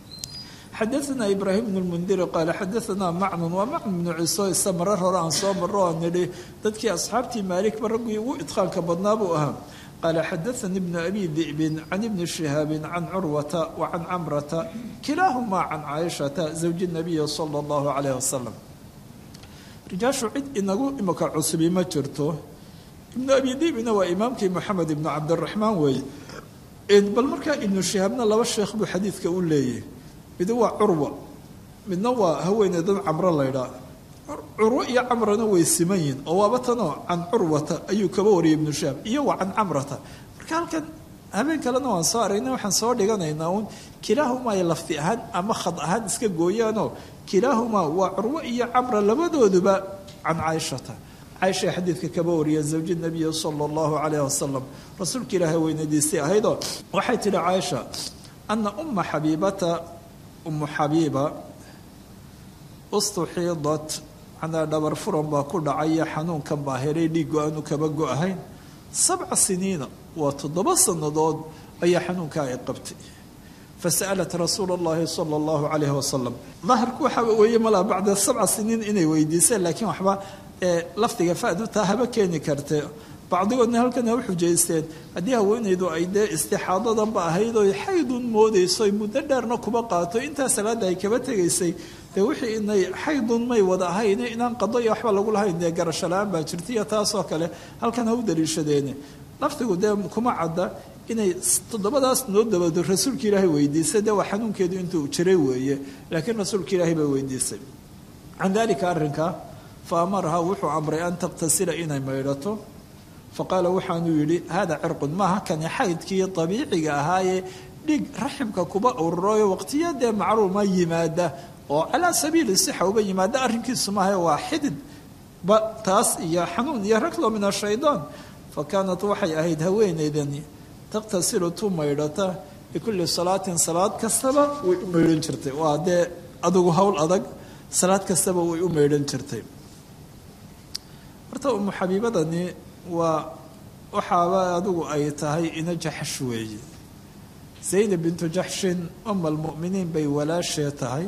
xadaثna ibraahim bn اlmundiri qaala xadaثna macnun waa macnun bnu ciso isa marar hore aan soo maro aan nidhi dadkii asxaabtii maalikba raggii ugu idqaanka badnaa buu ahaa qaala xadaثani bnu abi di'bin can ibni shihaabi can curwata wa can camrata kilaahumaa can caaishata zawji nabiyi salى اllahu alayh wasalam rijaashu cid inagu imika cusubi ma jirto ibnu abi di'bina waa imaamkii moxamed ibnu cabdiraxmaan weeye bal markaa ibnu shihaabna laba sheekh buu xadiidka u leeyahy mid waa curwa midna waa haweeneydan camro laydhaa curwo iyo camrana way siman yihin oo waaba tanoo can curwata ayuu kaba wariyay ibnu shaab iyo waa can camrata marka halkan habeen kalena waan soo aragnay waxaan soo dhiganaynaa uun kilaahumaa ay lafti ahaan ama khad ahaan iska gooyaanoo kilaahumaa waa curwo iyo camra labadooduba can caaishata caaisha xadiidka kaba wariya zawji nabiyi sala allahu calayh wasalam rasuulka ilaahay weynadiisii ahaydoo waxay tidhi caaisha ana uma xabiibata umu xabiiba ustuxiidat manaa dhabar furan baa ku dhacaya xanuunkan baa helay dhiiggo aanu kaba go-ahayn sabca siniina waa toddoba sannadood ayaa xanuunkaa ay qabtay fasa'alat rasuula allahi sala allahu calayhi wasalam daahirku waxa weeye malaa bacda sabca siniin inay weydiiseen laakiin waxba lafdiga fadu taa haba keeni karte bacdigoodna halkan ha u xujaysteen haddii haweenaydu ay dee istixaadadanba ahayd oy xaydun moodayso muddo dheerna kuba qaato intaa salaadda ay kaba tegaysay dee wixii inay xaydun may wada ahayn inaan qado iyo waxba lagu lahayn dee garasho la-aan baa jirta iyo taasoo kale halkan ha u daliishadeene lafdigu dee kuma cadda inay toddobadaas noo dabado rasuulka ilaahay weydiisay dee waa xanuunkeedu intuu jiray weeye laakiin rasuulka ilaahay baa weydiisay can dalika arrinka fa amaraha wuxuu amray an taqtasila inay maydhato faqaala waxaanuu yidhi hada cirqun maaha kani xaydkii abiiciga ahaayee dhig raximka kuba ururayo waqtiya dee macruuma yimaada oo calaa sabiili sixa uba yimaada arrinkiisu maaha waa xidid ba taas iyo xanuun iyo raglo min ashaydaan fa kaanat waxay ahayd haweeneydani taqtasilu tu maydhata bikulli salaatin salaad kastaba way u maydhan jirtay waa dee adugu howl adag salaad kastaba way u maydhan jirtay horta umu xabiibadani waa waxaaba adigu ay tahay ina jaxsh weeye zaynab bintu jaxshin uma almu'miniin bay walaashee tahay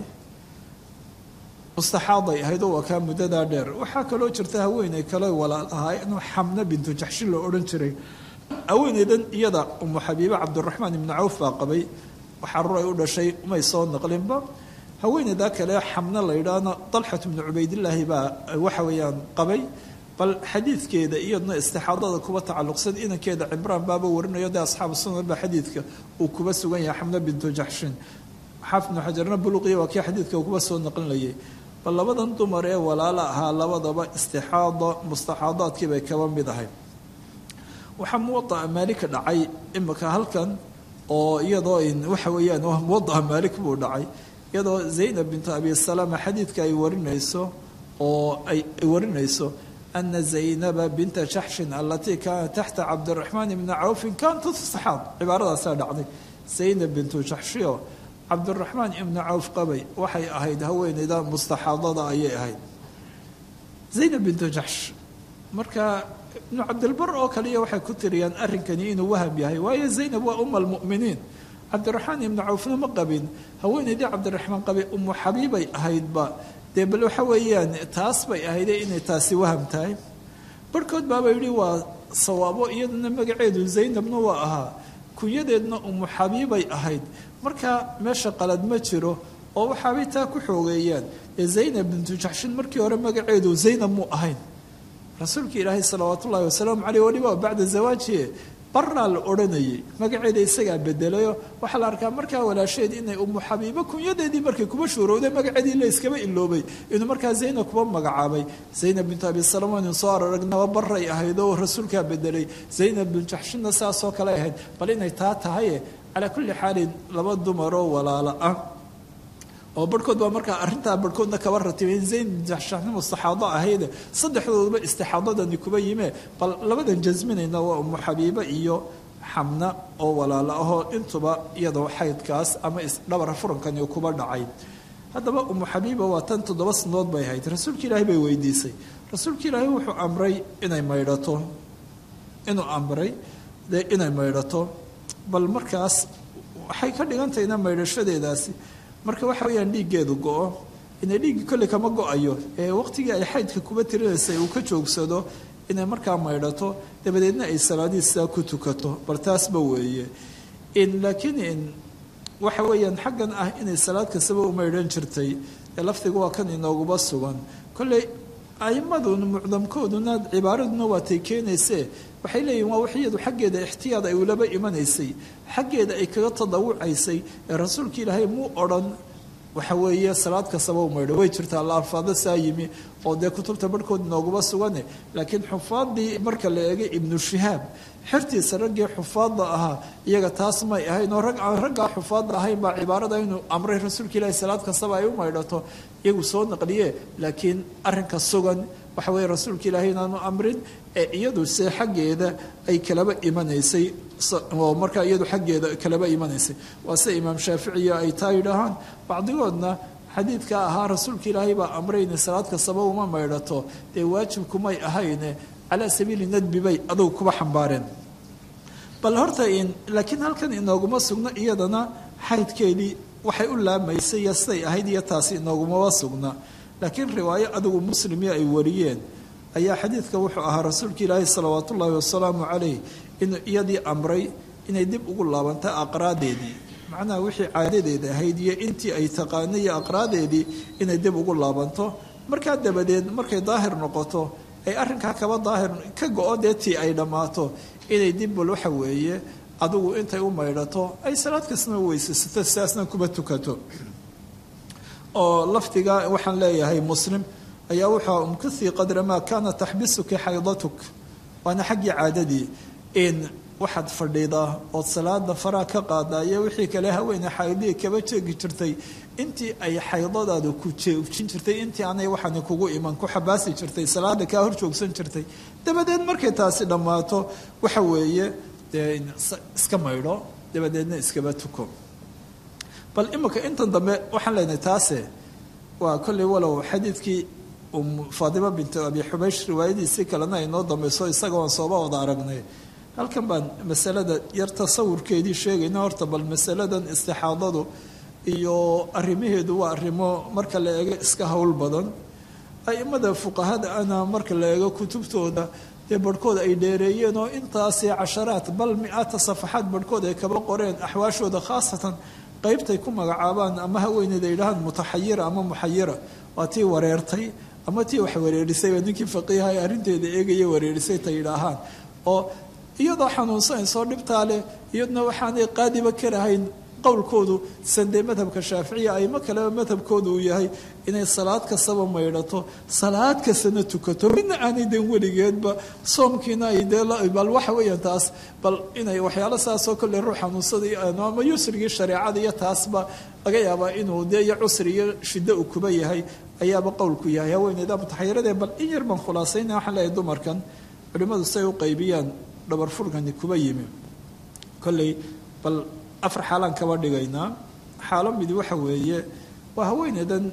mustaxaaday ahayd oo waa kaa muddadaa dheer waxaa kaloo jirta haweeney kale walaal ahaa inuu xamna bintu jaxshin la odhan jiray haweeneydan iyada umu xabiibe cabdiraxmaan ibnu cawf baa qabay waxaarur ay u dhashay umay soo naqlinba haweeneydaa kale xamna la yidhaahna dalxat bnu cubaydillaahi baa waxa weeyaan qabay bal xadiidkeeda iyadna istixaadada kuba tacalluqsan inankeeda cimraan baaba warinayo dee asxaabu sunan baa xadiidka uu kuba sugan yahay xamna bintu jaxshin xaafid ibnu xajarna buluqiya waa kii xadiidka kuba soo naqlinayay bal labadan dumar ee walaala ahaa labadaba istixaada mustaxaadaadkii bay kaba mid ahay waxaa muwadaa maalika dhacay imika halkan oo iyadoo waxa weeyaan muwadaa maalik buu dhacay iyadoo zaynab bintu abi salama xadiidka ay warinayso oo ay warinayso ana zaynaba binta jaxshin alatii kaanat taxta cabdiraxmaan ibni cawfin kaanat saxaab cibaaradaasaa dhacday zaynab bintu jaxshio cabdiraxmaan ibni cawf qabay waxay ahayd haweeneyda mustaxaadada ayay ahayd zaynab bintu jaxsh marka ibnu cabdilbar oo kaliya waxay ku tiriyaan arrinkani inuu waham yahay waayo zaynab waa uma almu'miniin cabdiraxmaan ibni cawfna ma qabin haweeneydii cabdiraxmaan qabay umu xabiibay ahaydba dee bal waxa weeyaan taas bay ahayde inay taasi waham tahay barhkood baaba yidhi waa sawaabo iyadana magaceedu zaynabna waa ahaa kunyadeedna umu xabiibay ahayd marka meesha qalad ma jiro oo waxaabay taa ku xoogeeyaan ee zaynab bintu jaxshin markii hore magaceedu zaynab muu ahayn rasuulka ilaahay salawaat ullahi wasalaamu caleyh waliba bacda zawaajiye baraa la odhanayay magaceeda isagaa bedelayo waxaa la arkaa markaa walaasheed inay umu xabiibo kunyadeedii markay kuba shuurowday magaceedii la iskaba iloobay inuu markaa zaynab kuba magacaabay zaynab bintu abi salama inu soo aragnaba baray ahayd oo rasuulkaa bedelay zaynab bin jaxshinna saasoo kale ahayd bal inay taa tahaye calaa kulli xaalin laba dumaroo walaalo ah oo barhkood baa markaa arrintaa barhkoodna kaba ratibay in zayn bin jaxshin mustaxaado ahayde saddexdooduba istixaadadani kuba yimee bal labadan jasminayna waa umu xabiibe iyo xamna oo walaalo ahoo intuba iyadoo xaydkaas ama isdhabara furankani kuba dhacay haddaba umu xabiiba waa tan toddoba sanadood bay ahayd rasuulka ilaahay bay weydiisay rasuulka ilaahay wuxuu amray inay maydhato inuu amray dee inay maydhato bal markaas waxay ka dhigantahayna maydhashadeedaasi marka waxa weeyaan dhiiggeedu go-o inay dhiiggii kolley kama go-ayo ee waqtigii ay xaydka kuba tirinaysay uu ka joogsado inay markaa maydhato dabadeedna ay salaadihii sidaa ku tukato bal taasba weeye laakiin waxa weeyaan xaggan ah inay salaad kastaba u maydhan jirtay ee lafdiga waa kan inooguba sugan kolley aimaduna mucdamkooduna cibaaraduna waatay keenaysee waxay leeyihin waa waxyadu xaggeeda ixtiyaad ay ulaba imanaysay xaggeeda ay kaga tadawucaysay ee rasuulka ilaahay muu odhan waxa weeye salaad kastaba u maydho way jirtaa la alfaado saa yimi oo dee kutubta barhkood inooguma sugane laakiin xufaadii marka la eegay ibnu shihaab xertiisa raggii xufaadda ahaa iyaga taas may ahayn oo rag aan raggaa xufaadda ahayn baa cibaarada inuu amray rasuulka ilaahi salaad kastaba ay u maydhato iyagu soo naqliye laakiin arrinka sugan waxa weeye rasuulka ilaahay inaanu amrin ee iyadu se xaggeeda ay kalaba imanaysay oo markaa iyadu xaggeeda kalaba imanaysay waa sida imaam shaaficiya ay taa yidhaahaan bacdigoodna xadiidka ahaa rasuulka ilaahay baa amray inay salaad kastaba uma maydhato dee waajibkumay ahayne calaa sabiili nadbi bay adugu kuba xambaareen bal horta laakiin halkan inooguma sugno iyadana xaydkeedii waxay u laamaysay iyo siday ahayd iyo taasi inoogumaba sugna laakiin riwaayo adigu muslimyo ay wariyeen ayaa xadiidka wuxuu ahaa rasuulka ilaahi salawaat ullaahi wasalaamu calayh inuu iyadii amray inay dib ugu laabanta aqraadeedii macnaha wixii caadadeeda ahayd iyo intii ay taqaanay iyo aqraadeedii inay dib ugu laabanto markaa dabadeed markay daahir noqoto ay arrinkaa kaba daahir ka go-o dee tii ay dhammaato inay dibbal waxa weeye adigu intay u maydhato ay salaad kastana weysaysato sidaasna kuba tukato oo lafdiga waxaan leeyahay muslim ayaa wuxua umkithii qadra maa kaana taxbisuki xaydatuk waana xaggii caadadii in waxaad fadhidaa ood salaada faraa ka qaadaa iyo wixii kale haweene xaydihii kaba jeegi jirtay intii ay xaydadaada ku jeejin jirtay intii aanay waxaani kugu iman ku xabaasi jirtay salaada kaa hor joogsan jirtay dabadeed markay taasi dhammaato waxa weeye dee iska maydho dabadeedna iskaba tuko bal imika intan dambe waxaan leenahay taase waa kolley walow xadiidkii faadima bintu abi xubaysh riwaayadiisii kalena ay noo dambayso isagoon sooba wada aragnay halkan baan masalada yar tasawurkeedii sheegayna horta bal masaladan istixaadadu iyo arrimaheedu waa arrimo marka la eego iska howl badan aimada fuqahada ana marka la eego kutubtooda dee barhkood ay dheereeyeen oo intaasi casharaad bal mi-aata safaxaad barhkood ay kaba qoreen axwaashooda khaasatan qaybtay ku magacaabaan ama haweeneyda yidhahaan mutaxayira ama muxayira waa tii wareertay ama tii wax wareerisayba ninkii faqiiha ee arrinteeda eegaya wareerisay ta yidhaahaan oo iyadoo xanuunsanaysoo dhibtaa leh iyaduna waxaanay qaadiba karahayn qowlkoodu sandee madhabka shaaficiya aimo kaleba madhabkoodu uu yahay inay salaad kastaba maydhato salaad kastana tukato midna aanay den weligeedba soomkiina ay dee bal waxa weeyaan taas bal inay waxyaalo saasoo kolley ruux xanuunsada ama yusrigii shareecada iyo taasba laga yaabaa inuu dee iyo cusri iyo shiddo uu kuba yahay ayaaba qowlku yahay haweeneyda mutaxayiradee bal in yar baan khulaasayna waxaan leeyahay dumarkan culimmadu say u qaybiyaan dhabar furkani kuba yimi kolley bal afar xaalaan kaba dhigaynaa xaalo midi waxa weeye waa haweeneydan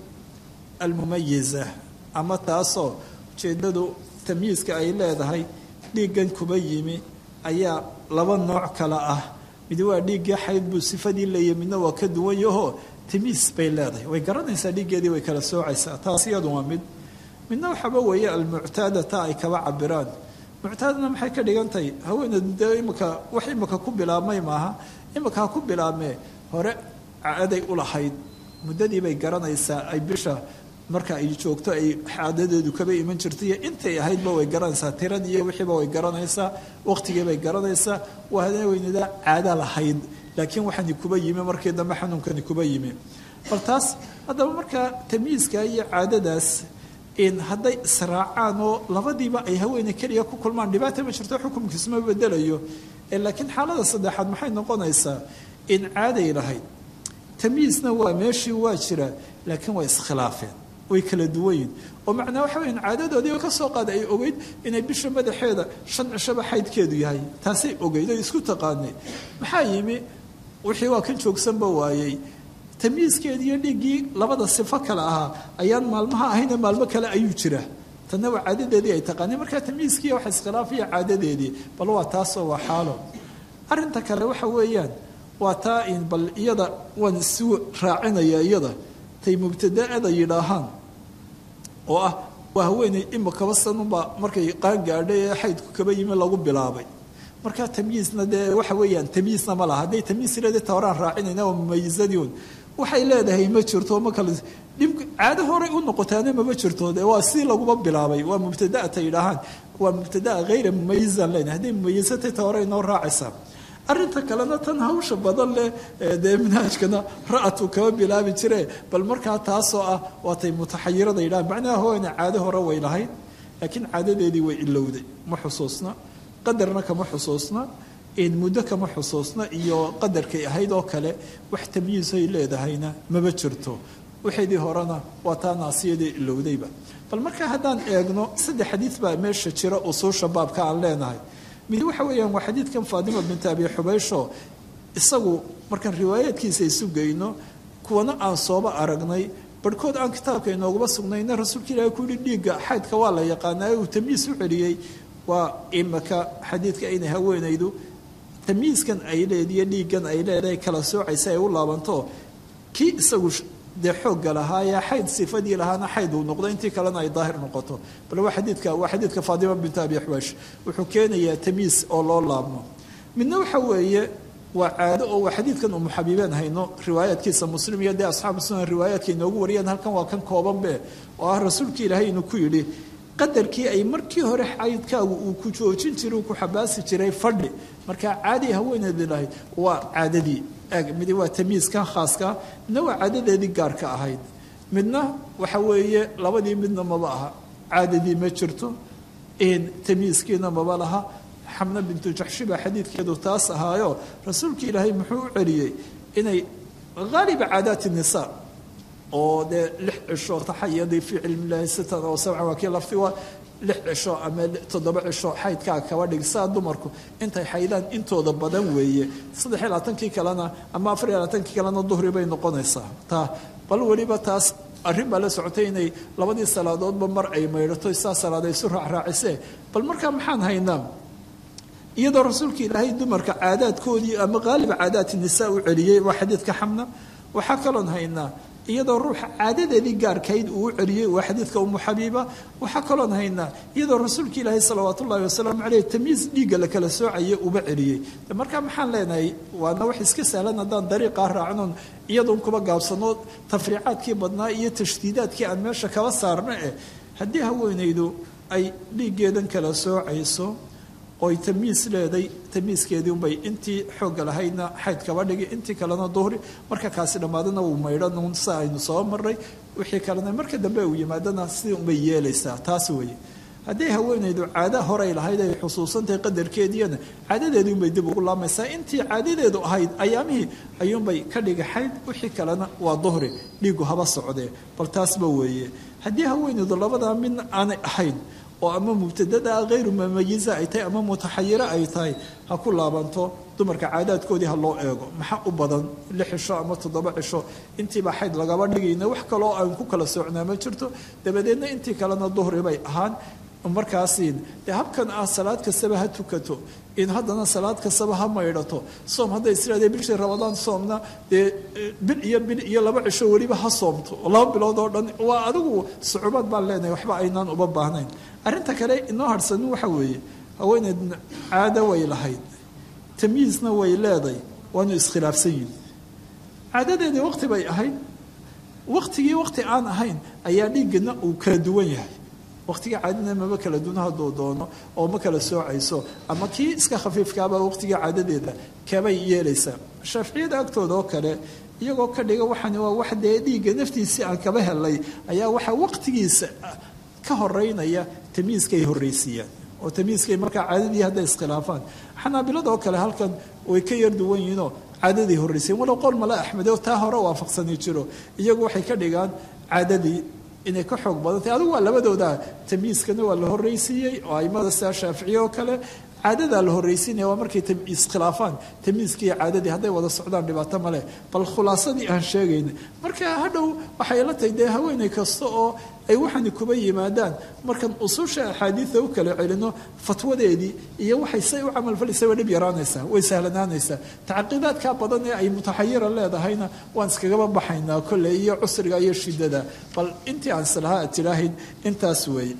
almumayiza ama taasoo ujeeddadu tamyiiska ay leedahay dhiiggan kuba yimi ayaa laba nooc kale ah mid waa dhiiggii xayd buu sifadii leeyahy midna waa ka duwan yahoo tamiis bay leedahay way garanaysaa dhiiggeedii way kala soocaysaa taas iyadu waa mid midna waxaaba weeye almuctaada taa ay kaba cabiraan muctaadana maxay ka dhigan tahay haweeneedu dee imika wax imika ku bilaabmay maaha imika ha ku bilaabmee hore caaday u lahayd muddadii bay garanaysaa ay bisha marka ay joogto ay xaadadeedu kaba iman jirto iyo intay ahaydba way garanaysaa tiradii iyo wixiiba way garanaysaa waqtigii bay garanaysaa waa haweeneyda caada lahayd laakiin waxaani kuba yimi markii dambe xanuunkani kuba yimi bal taas haddaba markaa tamyiiska iyo caadadaas hadday israacaan oo labadiiba ay haweeney keliya ku kulmaan dhibaata ma jirto xukumkiisuma bedelayo laakiin xaalada saddexaad maxay noqonaysaa in caaday lahayd tamyiisna waa meeshii waa jira laakiin waa iskhilaafeen way kala duwanyiin oo macnaa waxa weya caadadoodii ka soo qaada ay ogeyd inay bisha madaxeeda shan cishaba xaydkeedu yahay taasay ogeyd oy isku taqaanay maxaa yimi wixii waa kan joogsanba waayey tamyiiskeedii iyo dhiiggii labada sifo kale ahaa ayaan maalmaha ahayna maalmo kale ayuu jira tanna waa caadadeedii ay taqaaneen markaa tamyiiskiiya waxa iskhilaafaya caadadeedii bal waa taasoo waa xaalo arrinta kale waxa weeyaan waa taa in bal iyada waan isu raacinaya iyada tay mubtadaada yidhaahaan oo ah waa haweeney imikaba sanunbaa markay qaan gaadhay ee xaydku kaba yimi lagu bilaabay markaa tamyiisna dee waxa weeyaan tamyiisna ma laha hadday tamyiis leedahay ta horaan raacinayna waa mumayizadiun waxay leedahay ma jirto ma kale dhib caado horay u noqotaana mama jirto de waa si laguma bilaabay waa mubtadaata yidhaahaan waa mubtadaa hayra mumayizan leenahay hadday mumayizatay ta hore inoo raacaysaa arrinta kalena tan hawsha badan leh dee manhaajkana ra-atu kama bilaabi jire bal markaa taasoo ah waatay mutaxayirada yidhahaan macnaha hooyna caado hore way lahayd laakiin caadadeedii way ilowday ma xusuusna qadarna kama xusuusna muddo kama xusuusna iyo qadarkay ahayd oo kale wax tamyiisay leedahayna maba jirto waxaydii horena waa taa naasiyadii ilowdayba bal markaa haddaan eegno saddex xadiid baa meesha jira usuusha baabka aan leenahay mid waxa weeyaan waa xadiidkan faadima binti abi xubaysho isagu markaan riwaayaadkiisa isu geyno kuwana aan sooba aragnay barhkood aan kitaabka inooguma sugnayna rasuulka ilahi ku yihi dhiigga xaydka waa la yaqaanaa uu tamyiis u celiyey waa imaka xadiidka inay haweenaydu tamyiiskan ay leediyo dhiiggan ay leedahay kala soocaysa ay u laabanto kii isagu dee xoogga lahaayee xayd sifadii lahaana xayd uu noqdo intii kalena ay daahir noqoto bal waa xadiidka waa xadiidka faadima binti abi xubaysh wuxuu keenayaa tamyiis oo loo laabmo midna waxa weeye waa caado oo waa xadiidkan umu xabiibeen hayno riwaayaadkiisa muslim iyo dee asxaabu sunan riwaayaadka inoogu wariyeen halkan waa kan koobanbe oo ah rasuulkii ilaahay inuu ku yidhi qadarkii ay markii hore xaydkaagu uu ku joojin jiray uu ku xabaasi jiray fadhi markaa caadi haweeneedi lahayd waa caadadii mid waa tamyiiskan khaaska midna waa caadadeedii gaarka ahayd midna waxa weeye labadii midna maba aha caadadii ma jirto tamyiiskiina maba laha xamna bintu jaxshi baa xadiidkeedu taas ahaayo rasuulka ilaahay muxuu u celiyey inay haaliba caadaati nisa oo dee lix cisho taxayadii fii cilmi illaahi sitan oo sabcan waa kii lafti waa lix cisho ama toddoba cisho xaydkaa kaba dhig saa dumarku intay xaydaan intooda badan weeye saddex iyo labaatankii kalena ama afar iyo labaatankii kalena duhri bay noqonaysaa taa bal weliba taas arrin baa la socotay inay labadii salaadoodba mar ay maydhato saa salaad ay isu raacraacisee bal markaa maxaan haynaa iyadoo rasuulka ilaahay dumarka caadaadkoodii ama qaaliba caadaati nisaa u celiyey waa xadiidka xamna waxaa kaloon haynaa iyadoo ruuxa caadadeedii gaarkayd uu u celiyey waa xadiidka umu xabiiba waxaa kaloon haynaa iyadoo rasuulka ilaahay salawaat ullahi wasalaamu caleyh tamyiis dhiigga la kala soocaya uba celiyey markaa maxaan leenahay waana wax iska sahlan haddaan dariiqaa raacnoon iyadoon kuba gaabsano tafriicaadkii badnaa iyo tashdiidaadkii aan meesha kaba saarno eh haddii haweenaydu ay dhiiggeedan kala soocayso ooy tamiis leeday tamiiskeedii unbay intii xoogga lahaydna xayd kaba dhigi intii kalena duhri marka kaasi dhammaadana uu maydhan sa aynu soo maray wixii kalena marka dambe uu yimaadana sidii unbay yeelaysaa taas weeye hadday haweenaydu caada horay lahayd ay xusuusantahay qadarkeediina caadadeedii unbay dib ugu laamaysaa intii caadadeedu ahayd ayaamihii ayuunbay ka dhigi xayd wixii kalena waa duhri dhiigu haba socdee bal taasba weeye haddii haweenaydu labadaa midna aanay ahayn oo ama mubtadada hayru mamayiza ay tahay ama mutaxayiro ay tahay ha ku laabanto dumarka caadaadkoodii ha loo eego maxaa u badan lix cisho ama toddoba cisho intiiba xayd lagaba dhigayna wax kaloo aan ku kala socnaa ma jirto dabadeedna intii kalena duhri bay ahaan markaasi dee habkan ah salaad kastaba ha tukato in haddana salaad kastaba ha maydhato soom hadday isiraadee bishii rabadaan soomna dee bil iyo bil iyo laba cisho weliba ha soomto laba bilood oo dhan waa adigu sucubaad baan leenahay waxba aynaan uba baahnayn arrinta kale inoo harhsanin waxa weeye haweeneyd caado way lahayd tamyiisna way leeday waanu iskhilaafsan yihin caadadeedii waqti bay ahayd waqtigii waqti aan ahayn ayaa dhiiggana uu kala duwan yahay waqtiga caadadna maba kala duwan hadduu doono oo ma kala soocayso ama kii iska khafiifkaaba waqtiga caadadeeda kabay yeelaysaa shaaficiyada agtooda oo kale iyagoo ka dhiga waxaan waa wax dee dhiigga naftiisii aan kaba helay ayaa waxaa waqtigiisa ka horeynaya tamyiiskay horreysiiyaan oo tamyiiskay markaa caadadii hadday iskhilaafaan xanaabilada oo kale halkan way ka yar duwan yihiinoo caadadii horreysiyen walow qowl mala axmede oo taa hore waafaqsani jiro iyagu waxay ka dhigaan caadadii inay ka xoog badan tahay adigu waa labadooda tamyiiskana waa la horreysiiyey oo aimada sidaa shaaficiye oo kale caadadaa la horreysiinaya waa markay iskhilaafaan tamyiiskii caadadii hadday wada socdaan dhibaato male bal khulaasadii aan sheegayna marka hadhow waxay la tahay dee haweeney kasta oo ay waxani kuba yimaadaan markan ususha axaadiida u kala celino fatwadeedii iyo waxay say u camalfalaysa way dhib yaraanaysaa way sahlanaanaysaa tacaqiidaadkaa badan ee ay mutaxayira leedahayna waan iskagaba baxaynaa kolley iyo cusriga iyo shidada bal intii aan islahaa tilaahayn intaas weeye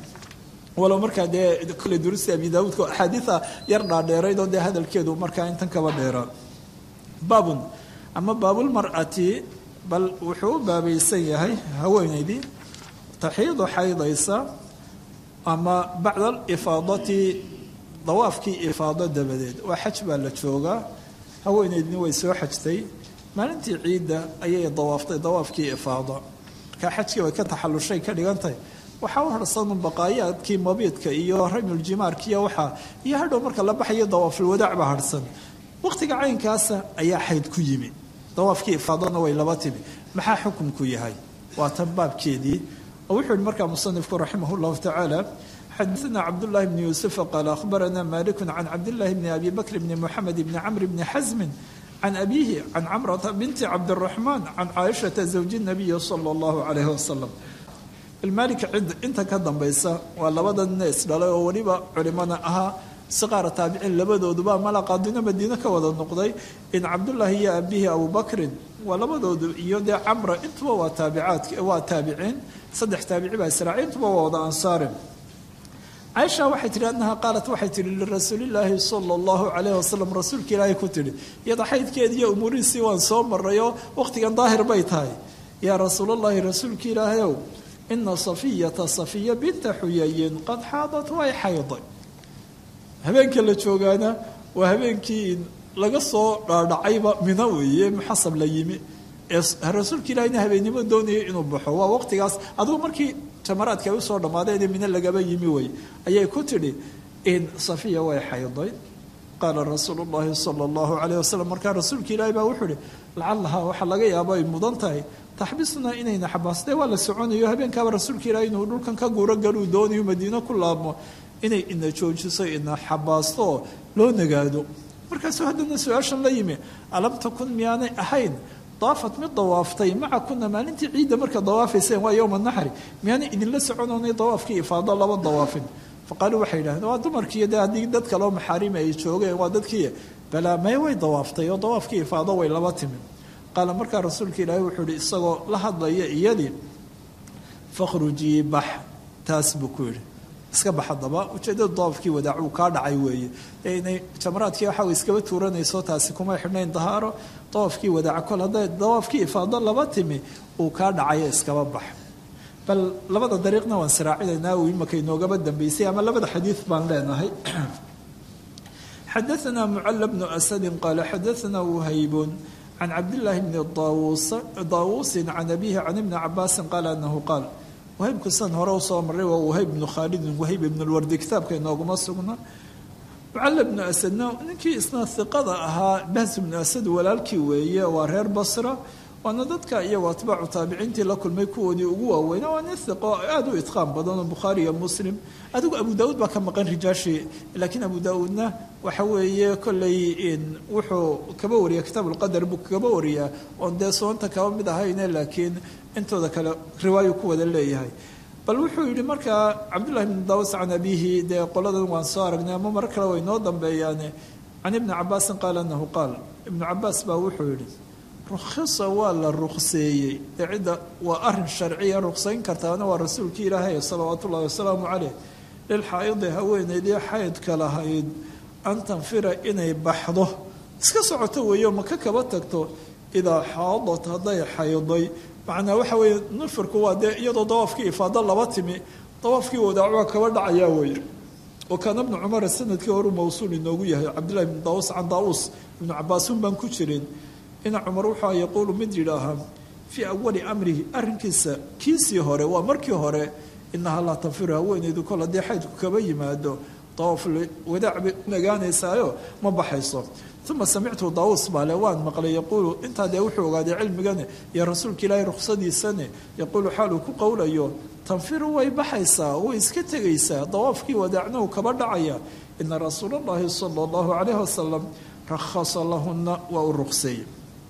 walow markaa dee kolley durusti abi daawuudka axaadiida yar dhaadheerayd oo dee hadalkeedu markaa intan kaba dheeraa baabun ama baabulmar'ati bal wuxuu u baabaysan yahay haweenaydii taxiidu xaydaysa ama bacda alifaadati dawaafkii ifaado dabadeed waa xaj baa la joogaa haweenaydni way soo xajtay maalintii ciidda ayay dawaaftay dawaafkii ifaado markaa xajkii way ka taxallushay ka dhigan tahay waxaa u harsan baqaayaadkii mabiidka iyo ramyuljimaarkiiyo waxaa iyo hadhow marka la baxayo dawaafulwadaac baa harsan waqtiga caynkaasa ayaa xayd ku yimi dawaafkii ifaadona way laba timi maxaa xukumku yahay waa tan baabkeedii oo wuxuu yihi markaa musanifku raximah llahu tacaala xadaثna cabdullahi bni yuusufa qaala akhbarana maliku can cabdillahi bni abi bakr bni muxamed bni camr bni xasmin can abiihi can camrata binti cabdiraxmaan can caaishata zawji nabiyi sala allahu calayhi wasalam ilmaalika cid inta ka dambaysa waa labada nina isdhalay oo weliba culimana ahaa siqaara taabiciin labadooduba malaqaadino madiine ka wada noqday in cabdullaahi iyo abihi abubakrin waa labadoodu iyo dee camra intuba waa taabicaad waa taabiciin saddex taabici baa israaciil intuba waa wada ansaarin caaisha waxay tihi annaha qaalat waxay tihi lirasuulillaahi sala allahu calayhi wasalam rasuulka ilaahay ku tidhi iyada xaydkeedi iyo umuurihiisii waan soo marayoo waqtigan daahir bay tahay yaa rasuulallahi rasuulka ilaahayow ina safiyata safiya binta xuyayin qad xaadat way xayday habeenka la joogaana waa habeenkii laga soo dhaadhacayba mina weeye muxasab la yimi ee rasuulka ilaahina habeennimo doonayay inuu baxo waa waqtigaas adugu markii jamaraadka ay usoo dhammaadeen mine lagaba yimi wey ayay ku tidhi in safiya way xayday qaala rasuulu llahi sala allahu calayh wasalam markaa rasuulka ilaahi baa wuxuu ihi lacalahaa waxaa laga yaabo ay mudan tahay taxbisnaa inayna xabaasdee waa la soconayo habeenkaaba rasuulka ilaahi inuu dhulkan ka guuro galuu doonayo madiino ku laabmo inay ina joojiso ina xabaasto oo loo nagaado markaasuu haddana su-aashan la yimi alam takun miyaanay ahayn daafat mid dawaaftay maca kuna maalintii ciidda marka dawaafayseen waa yowma naxri miyaanay idinla soconoonay dawaafkii ifaado laba dawaafin faqaaluu waxay yidhahdeen waa dumarkiiyo dee haddii dad kaleo maxaarima ay joogeen waa dadkii balaa may way dawaaftay oo dawaafkii ifaado way laba timi qaala markaa rasuulka ilaahi wuxuu ihi isagoo la hadlaya iyadii fakhrujii bax taas buu ku yidhi iska bax haddaba ujeeddada dawaafkii wadaacuu kaa dhacay weeye ee inay jamaraadkii waxa iskaba tuuranayso taasi kumay xidhnayn dahaaro dawaafkii wadaaca kol hadday dawaafkii ifaado laba timi uu kaa dhacayo iskaba bax bal labada dariiqna waan siraacinaynaa uu imaka inoogaba dambeysay ama labada xadiid baan leenahay xadaثna mcl bnu asadi qaala xadaثna whaybun can cabdillaahi bni daawuusin can abihi can ibni cabaasin qaala anahu qaal wahaybku san hore usoo maray waa wahayb bnu khaalidin wahayb ibn lwardi kitaabka inooguma sugna mucala bnu asadna ninkii isna hiqada ahaa bahs bnu asad walaalkii weeye waa reer basra waana dadka iyago atbaacu taabiciintii la kulmay kuwoodii ugu waaweyna waa nin hiqo aada u itqaan badan oo bukhaari iyo muslim adigu abu daauud baa ka maqan rijaashii laakiin abu daauudna waxa weeye kolley wuxuu kaba wariya kitaab ulqadar buu kaba wariyaa oon dee soonta kaba mid ahayne laakiin intooda kale riwaayu ku wada leeyahay bal wuxuu yidhi markaa cabdullahi bn daawus can abihi dee qoladan waan soo aragnay ama mar kale way noo dambeeyaane can ibni cabaasin qaala anahu qaal ibnu cabaas baa wuxuu yidhi rukhisa waa la rukseeyey dee cidda waa arin sharciya ruksayn kartaana waa rasuulkii ilaahay salawaatu ullahi wasalaamu caleyh lilxaa'idi haweeneydii xaydka lahayd an tanfira inay baxdo iska socoto weeyo maka kaba tagto idaa xaadat hadday xayday macnaa waxa weeye nufirku waa dee iyadoo dawaafkii ifaado laba timi dawaafkii wadaacuha kaba dhacayaa weeye wa kaana bnu cumara sanadkii horuu mawsuul inoogu yahay cabdillahi bn daawus can daawus ibnu cabaasun baan ku jirin ina cumar wuxua yaquulu mid yidhaahaa fii awali amrihi arrinkiisa kiisii hore waa markii hore inahaa laa tanfiru haweeneydu kol haddii xaydku kaba yimaado dawaaf wadaac bay nagaanaysaayo ma baxayso uma samictu daawus baale waan maqlay yaquulu intaa dee wuxuu ogaaday cilmigane iyo rasuulka ilaahay ruksadiisane yaquulu xaal uu ku qowlayo tanfiru way baxaysaa way iska tegaysaa dawaafkii wadaacnahu kaba dhacaya ina rasuula allahi sala allahu calayhi wasalam rakhasa lahuna waa u ruqseeyey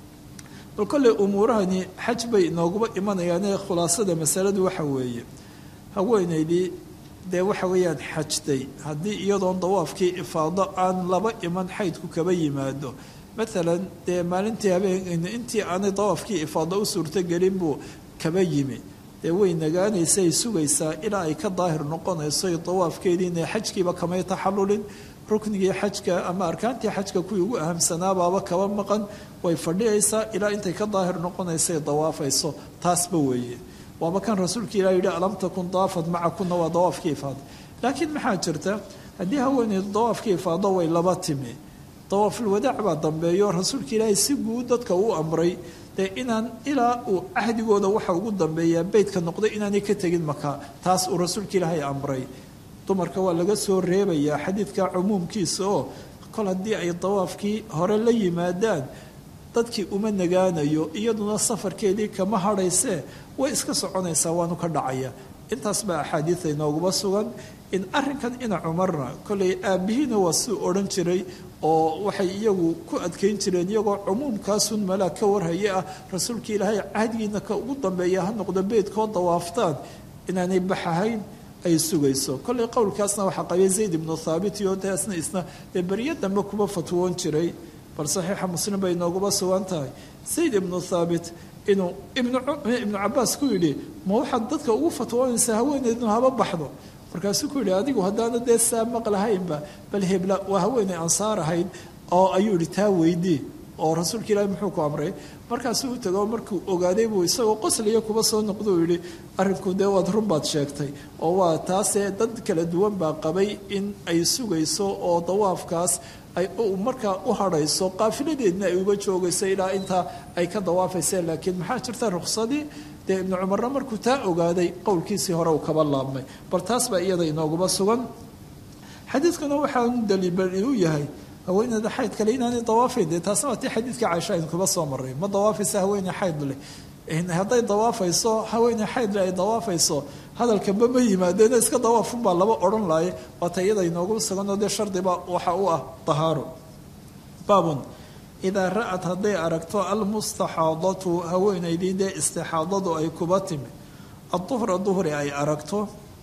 bal kolley umuurahani xaj bay inooguma imanayaane khulaasada masaladu waxa weeye haweeneydii dee waxa weeyaan xajtay haddii iyadoon dawaafkii ifaado aan laba iman xaydku kaba yimaado maalan dee maalintii habeen intii aanay dawaafkii ifaado u suurtogelin buu kaba yimi dee way nagaanaysay sugaysaa ilaa ay ka daahir noqonayso dawaafkeedii inay xajkiiba kamay taxallulin ruknigii xajka ama arkaantii xajka kuwii ugu ahamsanaabaaba kaba maqan way fadhiyaysaa ilaa intay ka daahir noqonaysay dawaafayso taasba weeye waaba kan rasuulka ilah yihi alam takun daafad macakuna waa dawaafkii ifaado laakiin maxaa jirta haddii haweeneydu dawaafkii ifaado way laba timi dawaafulwadaac baa dambeeyo rasuulka ilaahay si guud dadka uu amray dee inaan ilaa uu cahdigooda waxa ugu dambeeyaa beytka noqday inaanay ka tegin maka taas uu rasuulka ilaahay amray dumarka waa laga soo reebayaa xadiidka cumuumkiisa oo kol haddii ay dawaafkii hore la yimaadaan dadkii uma nagaanayo iyaduna safarkeedii kama hadhaysee way iska soconaysaa waanu ka dhacaya intaas baa axaadiida inooguma sugan in arrinkan ina cumarna kollay aabbihiina waa suu odhan jiray oo waxay iyagu ku adkayn jireen iyagoo cumuumkaasun malaa ka warhaya ah rasuulka ilaahay cahdigiina ka ugu dambeeya ha noqdo beedkoo dawaaftaan inaanay baxahayn ay sugayso kollay qowlkaasna waxaa qabay zayd ibnu thaabit iyo taasna isna dee beryo dambe kuma fatwoon jiray bal saxiixa muslim bay inooguma sugan tahay zayd ibnu thaabit inuu ibnu cabaas ku yidhi ma waxaad dadka ugu fatwoonaysaa haweeneydnu haba baxdo markaasuu ku yidhi adigu haddaana dee saa maqlahaynba bal hebla waa haweeney ansaar ahayd oo ayuu yihi taa weydii oo rasuulka ilaahi muxuu ku amray markaasuu u tago markuu ogaaday buu isagoo qosliya kuba soo noqdou yihi arrinku dee waad run baad sheegtay oo waa taasee dad kala duwan baa qabay in ay sugayso oo dawaafkaas ay markaa u hadhayso qaafiladeedna ay uga joogayso ilaa intaa ay ka dawaafayseen laakiin maxaa jirta ruksadii dee ibnu cumarna markuu taa ogaaday qowlkiisii hore uu kaba laabmay bal taas baa iyada inooguma sugan xadiidkuna waxaa daliil u yahay haweeneyda xayd kale inaanay dawaafayn dee taasna waa tii xadiidka caaisha aynu kuba soo maray ma dawaafaysa haweeney xayd leh hadday dawaafayso haweeney xayd leh ay dawaafayso hadalkaba ma yimaadeena iska dawaafunbaa laba odhan laaye waata iyada inoogu suganoo dee shardiba waxa u ah dahaaro baabun idaa ra-at hadday aragto almustaxaadatu haweeneydii dee istixaadadu ay kuba timi aduhra duhri ay aragto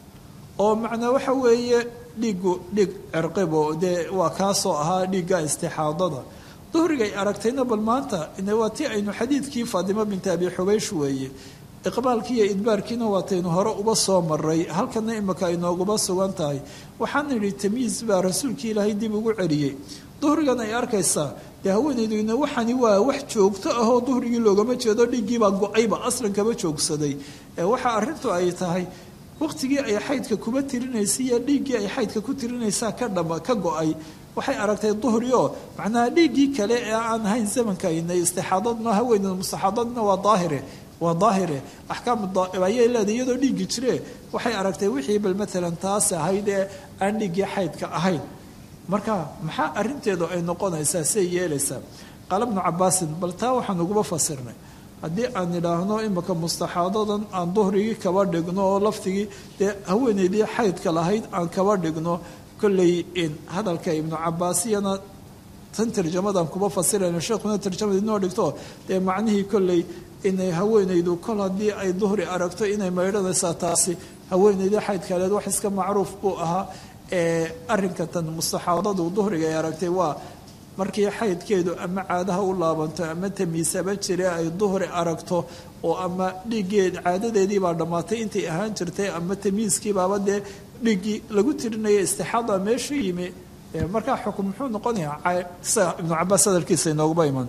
oo macnaa waxa weeye dhiigu dhiig cirqibo dee waa kaasoo ahaa dhiigga istixaadada duhrigay aragtayna bal maanta waa tii aynu xadiidkii faatimo binti abi xubaysh weeye iqbaalkii iyo idbaarkiina waataynu hore uba soo maray halkana imika ay nooguma sugan tahay waxaan idhi tamyiis baa rasuulkii ilaahay dib ugu celiyey duhrigan ay arkaysaa dee haweeneyduna waxani waa wax joogto ahoo duhrigii loogama jeedo dhiiggiibaa go-ayba aslan kaba joogsaday ee waxa arrintu ay tahay waqtigii ay xaydka kuba tirinaysay iyo dhiiggii ay xaydka ku tirinaysaa ka dhama ka go-ay waxay aragtay duhri oo macnaha dhiiggii kale ee aan ahayn zamankaina istixaadadna haweeneyda mustaxaadadna waa daahire waa daahire axkaam ayay leedahay iyadoo dhiiggi jire waxay aragtay wixii bal maalan taas ahayd ee aan dhiiggii xaydka ahayn marka maxaa arinteedu ay noqonaysaa say yeelaysaa qaala bnu cabaasin bal taa waxaan uguba fasirnay haddii aan idhaahno imika mustaxaadadan aan duhrigii kaba dhigno oo laftigii dee haweeneydii xaydka lahayd aan kaba dhigno kolley hadalka ibnu cabaasiyana tan tarjamadan kuba fasirayna sheekhuna tarjamada inoo dhigto dee macnihii kolley inay haweenaydu kol haddii ay duhri aragto inay maydhanaysaa taasi haweeneydii xaydkaleed wax iska macruuf buu ahaa ee arrinka tan mustaxaadadu duhriga ay aragtay waa markii xaydkeedu ama caadaha u laabanto ama tamiisaba jire ay duhri aragto oo ama dhiiggeed caadadeediibaa dhammaatay intay ahaan jirtay ama tamiiskiibaaba dee dhiiggii lagu tirinaya istixaada meesha yimi markaa xukun muxuu noqonayaa ibnu cabaas hadalkiisa inooguba iman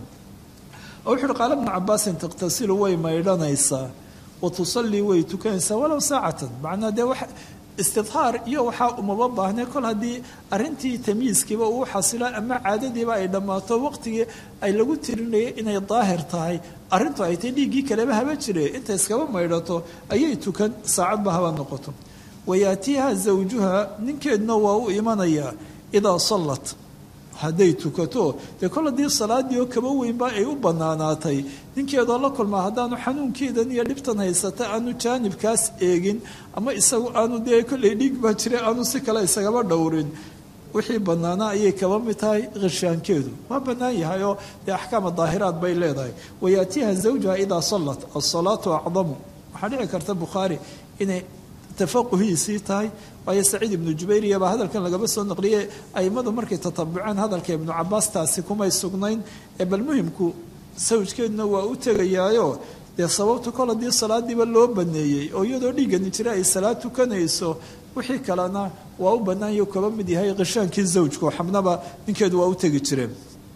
oo wuxu uhi qaala ibnu cabaasin taqtasilu way maydhanaysaa wa tusallii way tukanaysaa walow saacatan macnaa dee wax istidhaar iyo waxaa umaba baahnay kol haddii arintii tamyiiskiiba uu xasilo ama caadadiiba ay dhammaato waqtigii ay lagu tirinayay inay daahir tahay arintu ay tay dhiiggii kaleba haba jire inta iskaba maydhato ayay tukan saacadba haba noqoto wayaatiiha zawjuha ninkeedna waa u imanayaa idaa sallat hadday tukato dee kol haddii salaadii oo kaba weynba ay u bannaanaatay ninkeedoo la kulmaa haddaanu xanuunkeedan iyo dhibtan haysata aanu jaanibkaas eegin ama isagu aanu dee kolley dhiig baa jira aanu si kale isagaba dhowrin wixii bannaanaa ayay kaba mid tahay khishyaankeedu waa bannaan yahay oo dee axkaama daahiraad bay leedahay wayaatiiha zawjaha idaa sallat asalaatu acdamu waxaa dhici karta bukhaari inay tafaquhiisii tahay waayo saciid ibnu jubayriya baa hadalkan lagaba soo naqliyey aimadu markay tatabuceen hadalka ibnu cabaas taasi kumay sugnayn ee bal muhimku sawjkeeduna waa u tegayaayo dee sababta kol haddii salaadiiba loo baneeyey oo iyadoo dhiigani jira ay salaad tukanayso wixii kalena waa u bannaanyo kaba mid yahay khishaankii zawjku xabnaba ninkeedu waa u tegi jireen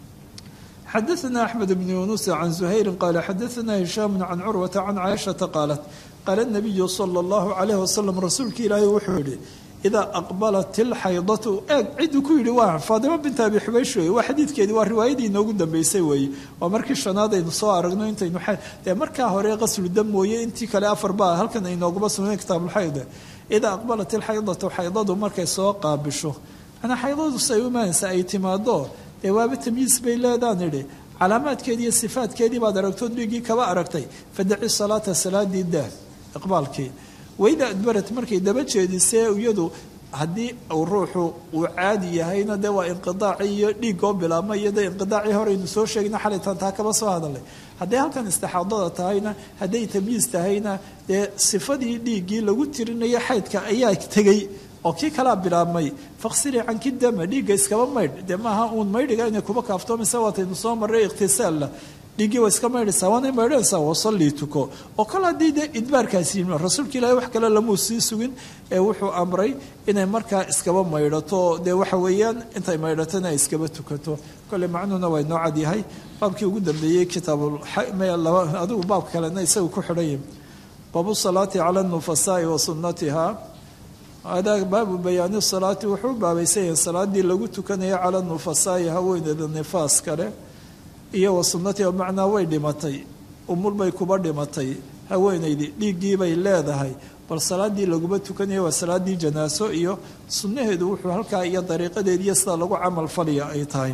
xadaثna axmed bn yunuus can zuhayri qaala xadaثna hishaam can curwata can caaishata qaalat qaala nabiyu sala allahu calayh wasalam rasuulka ilaahay wuxuu yihi idaa aqbalat ilxaydatu eeg cidduu ku yidhi waa faadimo binta abi xubaysh wey waa xadiidkeedii waa riwaayadii inoogu dambeysay weeye waa markii shanaad aynu soo aragno intaynu dee markaa hore qaslu dam mooye intii kale afar baa halkan aynooguba sugnayn kitaabulxayda idaa aqbalat ilxaydatu xaydadu markay soo qaabisho manaa xaydadu say u imaanaysa ay timaado dee waaba tamyiis bay leedaan idhi calaamaadkeedii iyo sifaadkeedii baad aragto dhiiggii kaba aragtay fadaci salaata salaadii daa iqbaalkii wayda adbarat markay daba jeedisee iyadu haddii uu ruuxu uu caadi yahayna dee waa inqidaacii iyo dhiiggoo bilaabma iyo dee inqidaacii horeynu soo sheegna xalaytan taa kaba soo hadalay hadday halkan istixaadada tahayna hadday tamyiis tahayna dee sifadii dhiiggii lagu tirinaya xaydka ayaa tegey oo kii kalaa bilaabmay faqsilii canki dama dhiigga iskaba maydh dee maaha uun maydhiga inay kuba kaaftoomaysa waataynu soo marray ikhtisaalla dhiiggii waa iska maydhaysaa waanay maydhanaysaa wasallii tuko oo kale haddii dee idbaarkaasi yimi rasuulka ilaahay wax kale lamuu sii sugin ee wuxuu amray inay markaa iskaba maydhato dee waxa weeyaan intay maydhatona ay iskaba tukato kolley macnuhuna waa inoo cad yahay baabkii ugu dambeeyey kitaabadigu baab kalena isagu ku xidhanya baabu salaati cala nufasaai wa sunnatiha adaa baabu bayaani salaati wuxuu baabaysan yahay salaadii lagu tukanayo cala nufasaai haweeneeda nifaas kale iyo wa sunnatiha macnaa way dhimatay umul bay kuba dhimatay haweenaydii dhiiggii bay leedahay bal salaadii laguma tukanaya waa salaadii janaaso iyo sunnaheedu wuxuu halkaa iyo dariiqadeediiyo sida lagu camal faliya ay tahay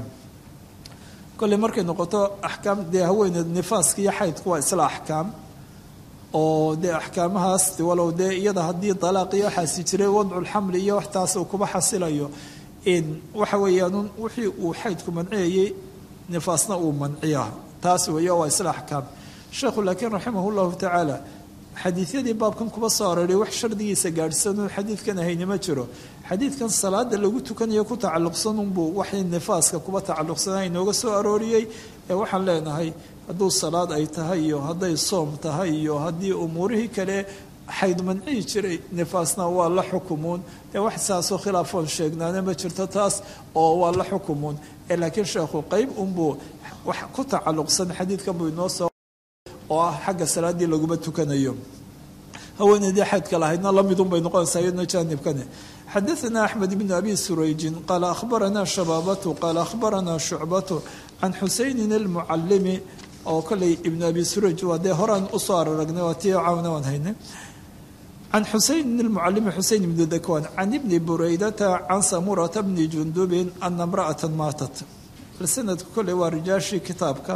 kolley markay noqoto axkaam dee haweeneed nifaaska iyo xaydku waa isla axkaam oo dee axkaamahaas walow dee iyada haddii dalaaq iyo waxaasi jiray wadculxamli iyo waxtaas uu kuba xasilayo in waxa weeyaan wixii uu xaydku manciyayey nifaasna uu manciya taas weeye waa isla axkaam sheekhu laakiin raximah llahu tacaala xadiidyadii baabkan kuba soo aroray wax shardigiisa gaadhsanuu xadiidkan ahayni ma jiro xadiidkan salaada lagu tukanayo ku tacalluqsanunbuu waxay nifaaska kuba tacalluqsanaa inooga soo arooriyey ee waxaan leenahay hadduu salaad ay tahay iyo hadday soom tahay iyo haddii umuurihii kale xayd mancihi jiray nifaasna waa la xukumuun ee wax saasoo khilaafoon sheegnaana ma jirto taas oo waa la xukumuun ee laakiin sheekhu qeyb unbuu wax ku tacalluqsan xadiidkan buu inoo soo oo ah xagga salaaddii laguma tukanayo haweeneydii xaydka lahaydna lamidun bay noqonaysaa iyadna jaanibkani xadaثna axmed bn abi surayjin qaala akhbarana shabaabatu qaala akhbarana shucbatu can xusaynin اlmucalimi oo koley ibn abi surayj waa dee horaan usoo araragnay waa tii caawna waan haynay can xusaynin اlmucalimi xuseyn ibni dakwan can ibni buraydata can samurata bni jundubin ana imra'ata maatat sanadku koley waa rijaashii kitaabka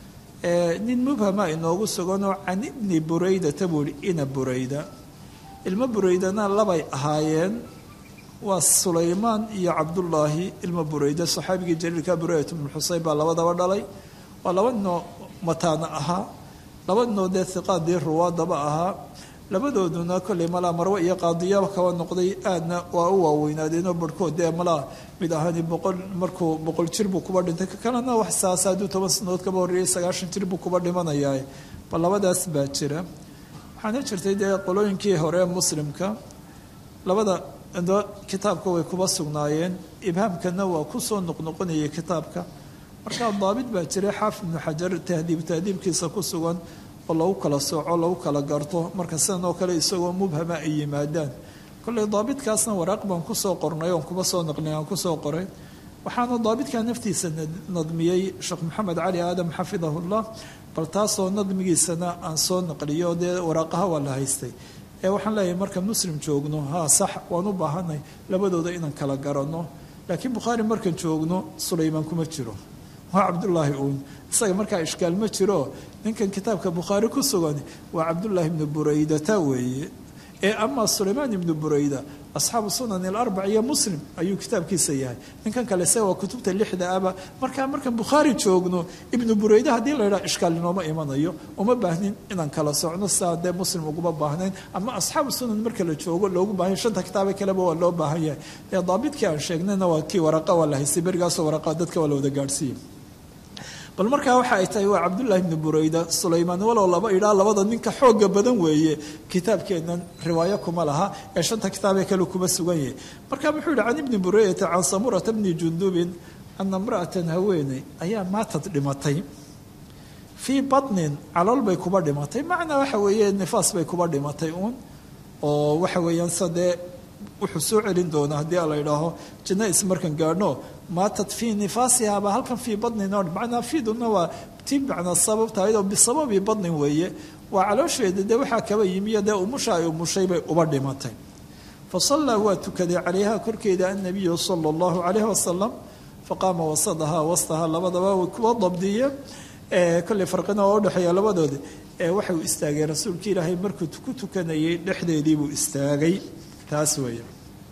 nin mubhama inoogu suganoo can ibni buraydata buu ihi ina burayda ilmo buraydana labay ahaayeen waa sulaymaan iyo cabdullaahi ilmo burayda saxaabigii jaliilka buraydat bnu xuseyn baa labadaba dhalay waa laba noo mataana ahaa laba noo dee hiqaadii ruwaadaba ahaa labadooduna kolley malaa marwe iyo qaadiyaal kaba noqday aadna waa u waaweynaadeenoo barhkood dee malaa mid ahaani boqol markuu boqol jir buu kuba dhintay ka kalena wax saasa hadduu toban sanadood kaba horreeyay sagaashan jir buu kuba dhimanayaa bal labadaas baa jira waxaana jirtay dee qolooyinkii hore muslimka labada indoo kitaabka way kuba sugnaayeen ibhaamkana waa kusoo noqnoqonayay kitaabka markaa daabit baa jiray xaafid ibnu xajar tahdiib tahdiibkiisa ku sugan oo lagu kala sooco lagu kala garto marka sidan oo kale isagoo mubhama ay yimaadaan kolley daabitkaasna waraaq baan kusoo qornay oon kuba soo naqlin aan kusoo qoray waxaana daabitkaa naftiisa nadmiyey sheekh maxamed cali aadam xafidahullah bal taasoo nadmigiisana aan soo naqliyo dee waraaqaha waa la haystay ee waxaan leeyahay marka muslim joogno haa sax waan u baahanay labadooda inaan kala garanno laakiin bukhaari markaan joogno sulaymaan kuma jiro waa cabdullaahi uun isaga markaa ishkaal ma jiro ninkan kitaabka bukhaari ku sugan waa cabdullaahi ibnu buraydata weeye ee amaa sulaymaan ibnu burayda asxaabu sunan alarbac iyo muslim ayuu kitaabkiisa yahay ninkan kale se waa kutubta lixda aba markaa markaan bukhaari joogno ibnu burayda haddii la yidhaha ishkaal inooma imanayo uma baahnin inaan kala socno sidaa dee muslim uguma baahnayn ama asxaabu sunan marka la joogo loogu baahanya shanta kitaabe kaleba waa loo baahan yahay ee daabidkii aan sheegnayna waa kii waraqa waa la haystay berigaasoo waraqa dadka waa la wada gaadhsiiyey bal markaa waxa ay tahay waa cabdullaahi ibnu burayda sulaymaan walow laba idhaa labada ninka xooga badan weeye kitaabkeennan riwaayo kuma laha ee shanta kitaabee kale kuma sugan yahay marka wuxuu yihi can ibni buraydata can samurata bni jundubin ana imra'atan haweeney ayaa maatad dhimatay fii batnin calool bay kuba dhimatay macnaa waxa weeye nifaas bay kuba dhimatay uun oo waxa weeyaan sadee wuxuu soo celin doonaa haddii la idhaaho janais markan gaadhno maatat fii nifaasihaaba halkan fii badnin o macnaa fiiduna waa tii macnaa sabab tahayd oo bisababi badnin weeye waa caloosheeda dee waxaa kaba yimiyo dee umusha ay umushay bay uba dhimatay fa sallaa waa tukaday calayha korkeeda annabiyu sala allahu calayhi wasalam faqaama wasadahaa wastahaa labadaba way kuwa dabdiye kolley farqina oo udhexeeya labadoodi waxa uu istaagay rasuulka ilaahay markuu ku tukanayay dhexdeediibuu istaagay taas weeye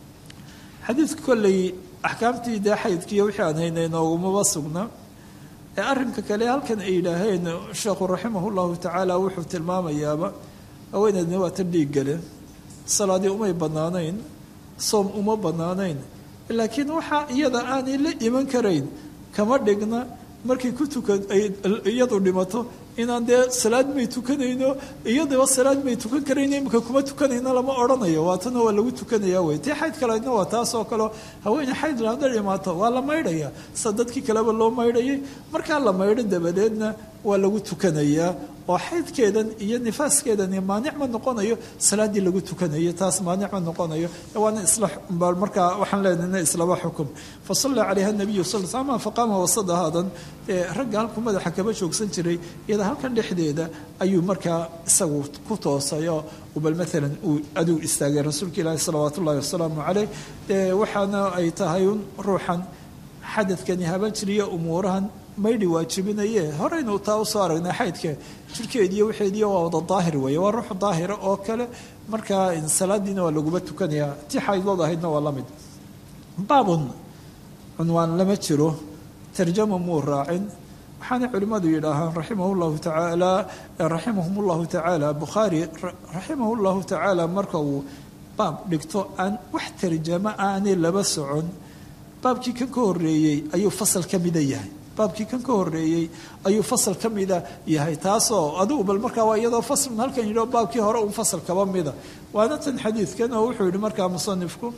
xadiidka kolley axkaamtii dee xaydkiiyo wixii aan haynay noogumaba sugna ee arrinka kale halkan ay yidhaaheen sheekhu raximah llahu tacaala wuxuu tilmaamayaaba haweeneedna waa tan dhiig gale salaadii umay bannaanayn soom uma bannaanayn laakiin waxaa iyada aanay la iman karayn kama dhigna markay ku tukan ay iyadu dhimato inaan dee salaad may tukanayno iyadaba salaad may tukan karayno imika kuma tukanayno lama odhanayo waatana waa lagu tukanaya wey tii xayd kaleedna waa taas oo kaleo haweeney xayd lahada dhimaato waa la maydhaya sa dadkii kaleba loo maydhayay markaa la maydho dabadeedna waa lagu tukanayaa oo xaydkeedan iyo nifaaskeedani maanic ma noqonayo salaaddii lagu tukanayo taas maanic ma noqonayo waana isla markaa waxaan leenahna islaba xukum fa salla calayha nabiyu sal slam faqaama wasadahaadan ragga halku madaxa kaba joogsan jiray iyada halkan dhexdeeda ayuu markaa isagu ku toosayo bal maalan uu aduu istaagay rasuulka ilaahi salawaat ullahi wasalaamu caleyh waxaana ay tahay un ruuxan xadadkani haban jiriyo umuurahan maydhi waajibinaye horeynu taa usoo aragnay xaydka jirkeediiyo waxeediiyo waa wada daahir weeye waa ruux daahira oo kale markaa salaadiina waa laguba tukanayaa tii xaydlood ahaydna waa la mid baabun cunwaan lama jiro tarjama muu raacin waxaana culimmadu yidhaahaan raximah llahu tacaala raximahum llahu tacaala bukhaari raximah llahu tacaala marka uu baab dhigto aan wax tarjamo aanay laba socon baabkii kan ka horeeyey ayuu fasal ka mida yahay baabkii kan ka horeeyey ayuu fasal ka mida yahay taasoo adigu bal markaa waa iyadoo faslun halkan yidhio baabkii hore un fasal kaba mida waana tan xadiidkan oo wuxuu yihi markaa musanifku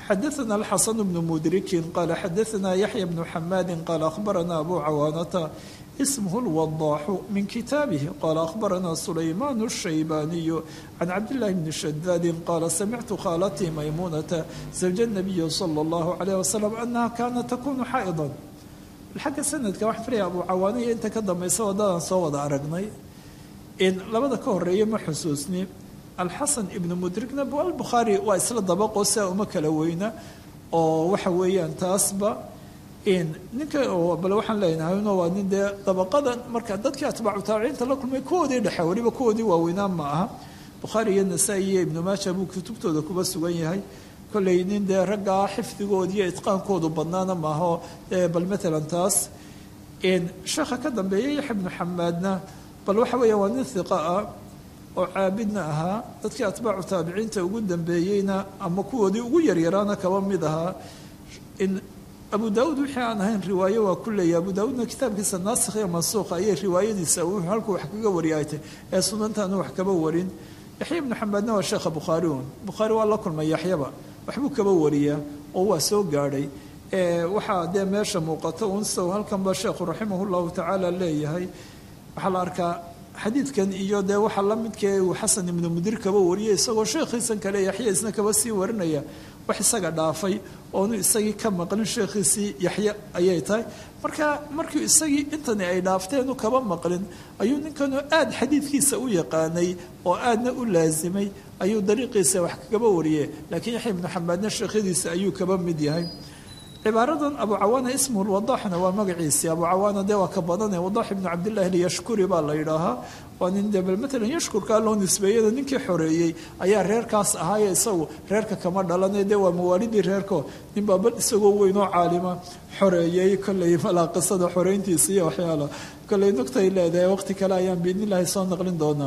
xadaثna الxaسن بن mdriki qal xadaثna yaحyى بن xamadi qal أخbarana abu cawaanata ismه الوضاح min kitaabihi qal أخbarana سulayman الشhaybaniي can cabdالlahi bni shadaadi qala samictu khاalatii maymunata زawj النabiyi slى الlah عalيه وsلم anaha kanat takunu xaaئضا xagga sanadka waxaan filaya abu cawaaniya inta ka dambaysa wadadaan soo wada aragnay in labada ka horeeya ma xusuusni alxasan ibnu mudrigna albukhaari waa isla dabaqo sia uma kala weyna oo waxa weeyaan taasba in ninka bale waxaan leenahay no waa nin dee dabaqadan marka dadkii atbaacu taabiciinta la kulmay kuwoodii dhexe weliba kuwoodii waaweynaa ma aha bukhaari iyo nasaa-i iyo ibnu maaja buu kutubtooda kuba sugan yahay kolley nin dee raggaa xifdigooda iyo itqaankoodu badnaana maaho bal matalan taas sheekha ka dambeeya yaxya ibnu xamaadna bal waxa weeya waa nin hiqa ah oo caabidna ahaa dadkii atbaacu taabiciinta ugu dambeeyeyna ama kuwoodii ugu yaryaraana kaba mid ahaa in abu daauud wixii aan ahayn riwaayo waa ku leeya abu daauudna kitaabkiisa naasikh iyo mansuuqa ayay riwaayadiisa halkuu wax kaga wariyaaytay ee sunantaanu wax kaba warin yaxya ibnu xamaadna waa sheekha bukhaari un bukhaari waa la kulmay yaxyaba waxbuu kaba wariyaa oo waa soo gaadhay waxaa dee meesha muuqato un sow halkanba sheekhu raximah llahu tacaala leeyahay waxaa la arkaa xadiidkan iyo dee waxaa la midkee uu xasan ibnu mudir kaba wariyay isagoo sheekhiisan kale yaxya isna kaba sii warinaya wax isaga dhaafay oonu isagii ka maqlin sheekhiisii yaxya ayay tahay marka markii isagii intani ay dhaafteenu kaba maqlin ayuu ninkanu aada xadiidkiisa u yaqaanay oo aadna u laasimay ayuu dariiqiisa wax kaba wariyay laakiin yaxya ibnu xamaadna sheekhyadiisa ayuu kaba mid yahay cibaaradan abu cawaana ismuhu lwadaxna waa magaciisii abu cawaana dee waa ka badane wadax ibnu cabdillahi lyashkuri baa la yidhaahaa waa nin dee bal matalan yashkurkaa loo nisbeeyada ninkii xoreeyey ayaa reerkaas ahaaye isagu reerka kama dhalane dee waa mawaalidii reerko nin baa bal isagoo weynoo caalima xoreeyey kolley malaa qisada xoreyntiisa iyo waxyaala kolley nugtay leedahay waqti kale ayaan biidnillahi soo naqlin doonaa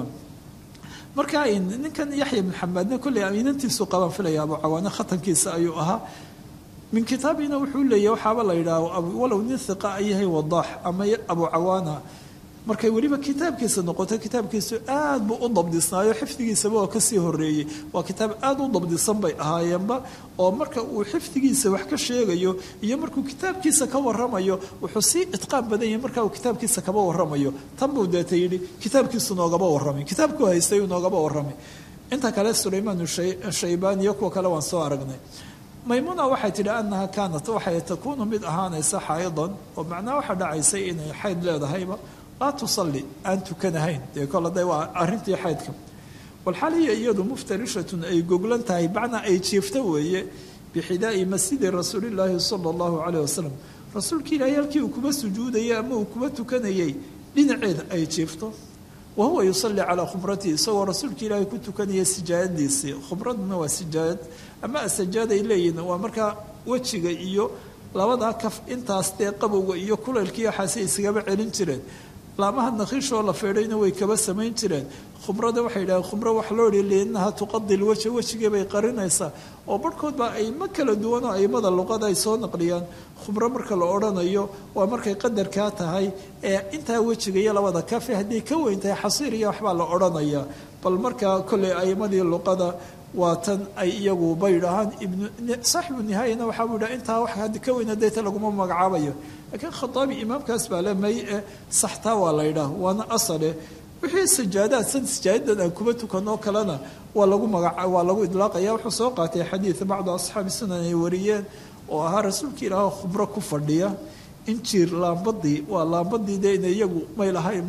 marka ninkan yaxya ibn xamaadna kolley amiinantiisu qabaan filaya abu cawaane khatankiisa ayuu ahaa min kitaabina wuxuu leeyahy waxaaba la yidhaah walow nin hiqa a yahay wadaax ama abu cawaana markay weliba kitaabkiisa noqoto kitaabkiisu aad buu u dabdisnaayo xifdigiisaba oo kasii horeeyey waa kitaab aad u dabdisan bay ahaayeenba oo marka uu xifdigiisa wax ka sheegayo iyo markuu kitaabkiisa ka waramayo wuxuu sii itqaan badan yahay marka uu kitaabkiisa kaba waramayo tan buu deeta yidhi kitaabkiisu noogaba warramay kitaabkuu haystay uu noogaba warramay inta kale sulaymaan shaybaan iyo kuwa kale waan soo aragnay maymuna waxay tidhi anaha kaanat waxay takuunu mid ahaanaysa xaa'idan oo macnaha waxaa dhacaysay inay xayd leedahayba laa tusalli aan tukanahayn dee kol hadday waa arrintii xaydka walxaliya iyadu muftarishatun ay goglan tahay macnaa ay jiifto weeye bixidaa'i masjidi rasuulillaahi sala allahu caleyh wasalam rasuulka ilaahay halkii uu kuba sujuudayay ama uu kuba tukanayay dhinaceeda ay jiifto wa huwa yusalli calaa khumratihi isagoo rasuulka ilaahay ku tukanaya sijaayadiisii khumraduna waa sijaayad ama asajaad ay leeyihin waa markaa wejiga iyo labadaa kaf intaas dee qabowga iyo kulaylkii waxaasay isagaba celin jireen laamaha nakhiishoo la feedhayna way kaba samayn jireen khumrada waxay yidhaheen khumro wax loo hi liannaha tuqadi lwaja wejigii bay qarinaysaa oo barhkood baa aymo kala duwan oo aimada luqada ay soo naqliyaan khumro marka la odhanayo waa markay qadarkaa tahay ee intaa wejiga iyo labada kafe hadday ka weyn tahay xasiir iyo waxbaa la odhanayaa bal markaa kolley aimadii luqada waa tan ay iyagu bay dhahaan ibnu saaxibu nihaayana waxaa buu yidhaha intaa wax haddi ka weyn hadayta laguma magacaabayo laakiin khataabi imaamkaas baa le may e saxtaa waa la yidhaah waana asale wixii sajaadaad san sajaadadan aan kuba tukanoo kalena waa lagu magaca waa lagu idlaaqaya wuxuu soo qaatay xadiid bacdu asxaabi sunan ay wariyeen oo ahaa rasuulka ilaah khubro ku fadhiya injiir laambadii waa laambadii de ina iyagu may lahayn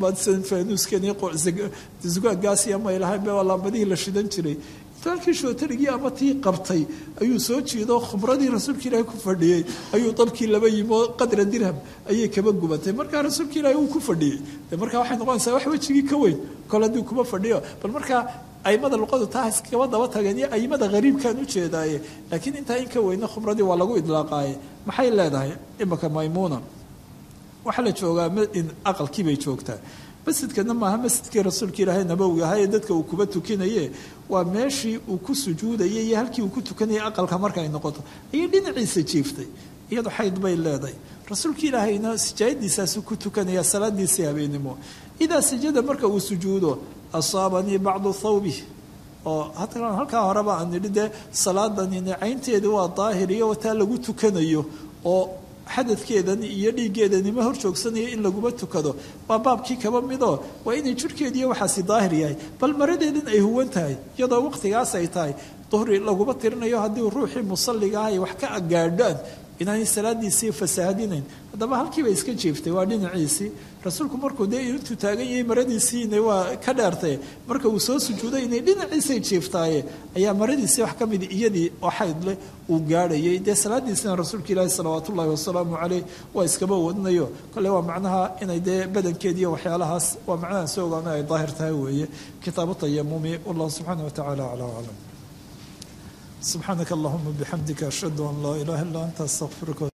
fanuuskanizugaagaasiya may lahayn waa laambadihii la shidan jiray intuu halkii shootarigii ama tii qabtay ayuu soo jiido khubradii rasuulka ilaahi ku fadhiyey ayuu dabkii laba yimi oo qadra dirham ayay kaba gubatay markaa rasuulka ilaahi uu ku fadhiyey de markaa waxay noqonaysaa wax wejigii ka weyn kol haddii kuma fadhiyo bal markaa aimada luqadu taa iskaba daba tageen iyo aimada hariibkaan ujeedaaye laakiin intaa in ka weyna khubradii waa lagu idlaaqaaye maxay leedahay imaka maymuuna waxaa la joogaa aqalkii bay joogtaa masjidkana maaha masjidkii rasuulka ilaahay nabowi ahaa ee dadka uu kuba tukinaye waa meeshii uu ku sujuudayay iyo halkii uu ku tukanayay aqalka markaay noqoto ayay dhinaciisa jiiftay iyadu xayd bay leedahay rasuulka ilaahayna sijaayadiisaasu ku tukanaya salaadiisii habeenimo idaa sajada marka uu sujuudo asaabanii bacdu thawbih oo halkaa horeba aan nidhi dee salaadanini caynteedi waa daahir iyo taa lagu tukanayo oo xadadkeedan iyo dhiiggeedani ma hor joogsanaya in laguma tukado waa baabkii kaba midoo waa inay jirhkeediiyo waxaasi daahir yahay bal maradeedin ay huwan tahay iyadoo waqtigaas ay tahay duhri laguma tirinayo haddii ruuxii musalliga ah ay wax ka agaadhaan inaanay salaadiisii fasaahadinayn haddaba halkiiba iska jiiftay waa dhinaciisii rasuulku markuu dee intuu taagan yahay maradiisiina waa ka dheertay marka uu soo sujuuday inay dhinaciisay jiiftaaye ayaa maradiisii wax ka mid iyadii oo xayd leh uu gaadhayay dee salaadiisina rasuulka ilaahi salawaat ullahi wasalaamu caleyh waa iskaba wadnayo kale waa macnaha inay dee badankeediiyo waxyaalahaas waa macnaha soo ogaana ay daahir tahay weeye kitaabu tayamumi wallahu subxaana wa tacala aclaa aclam subxaanaka allahuma bixamdika ashhadu an laa ilaha illa anta astaqfiruka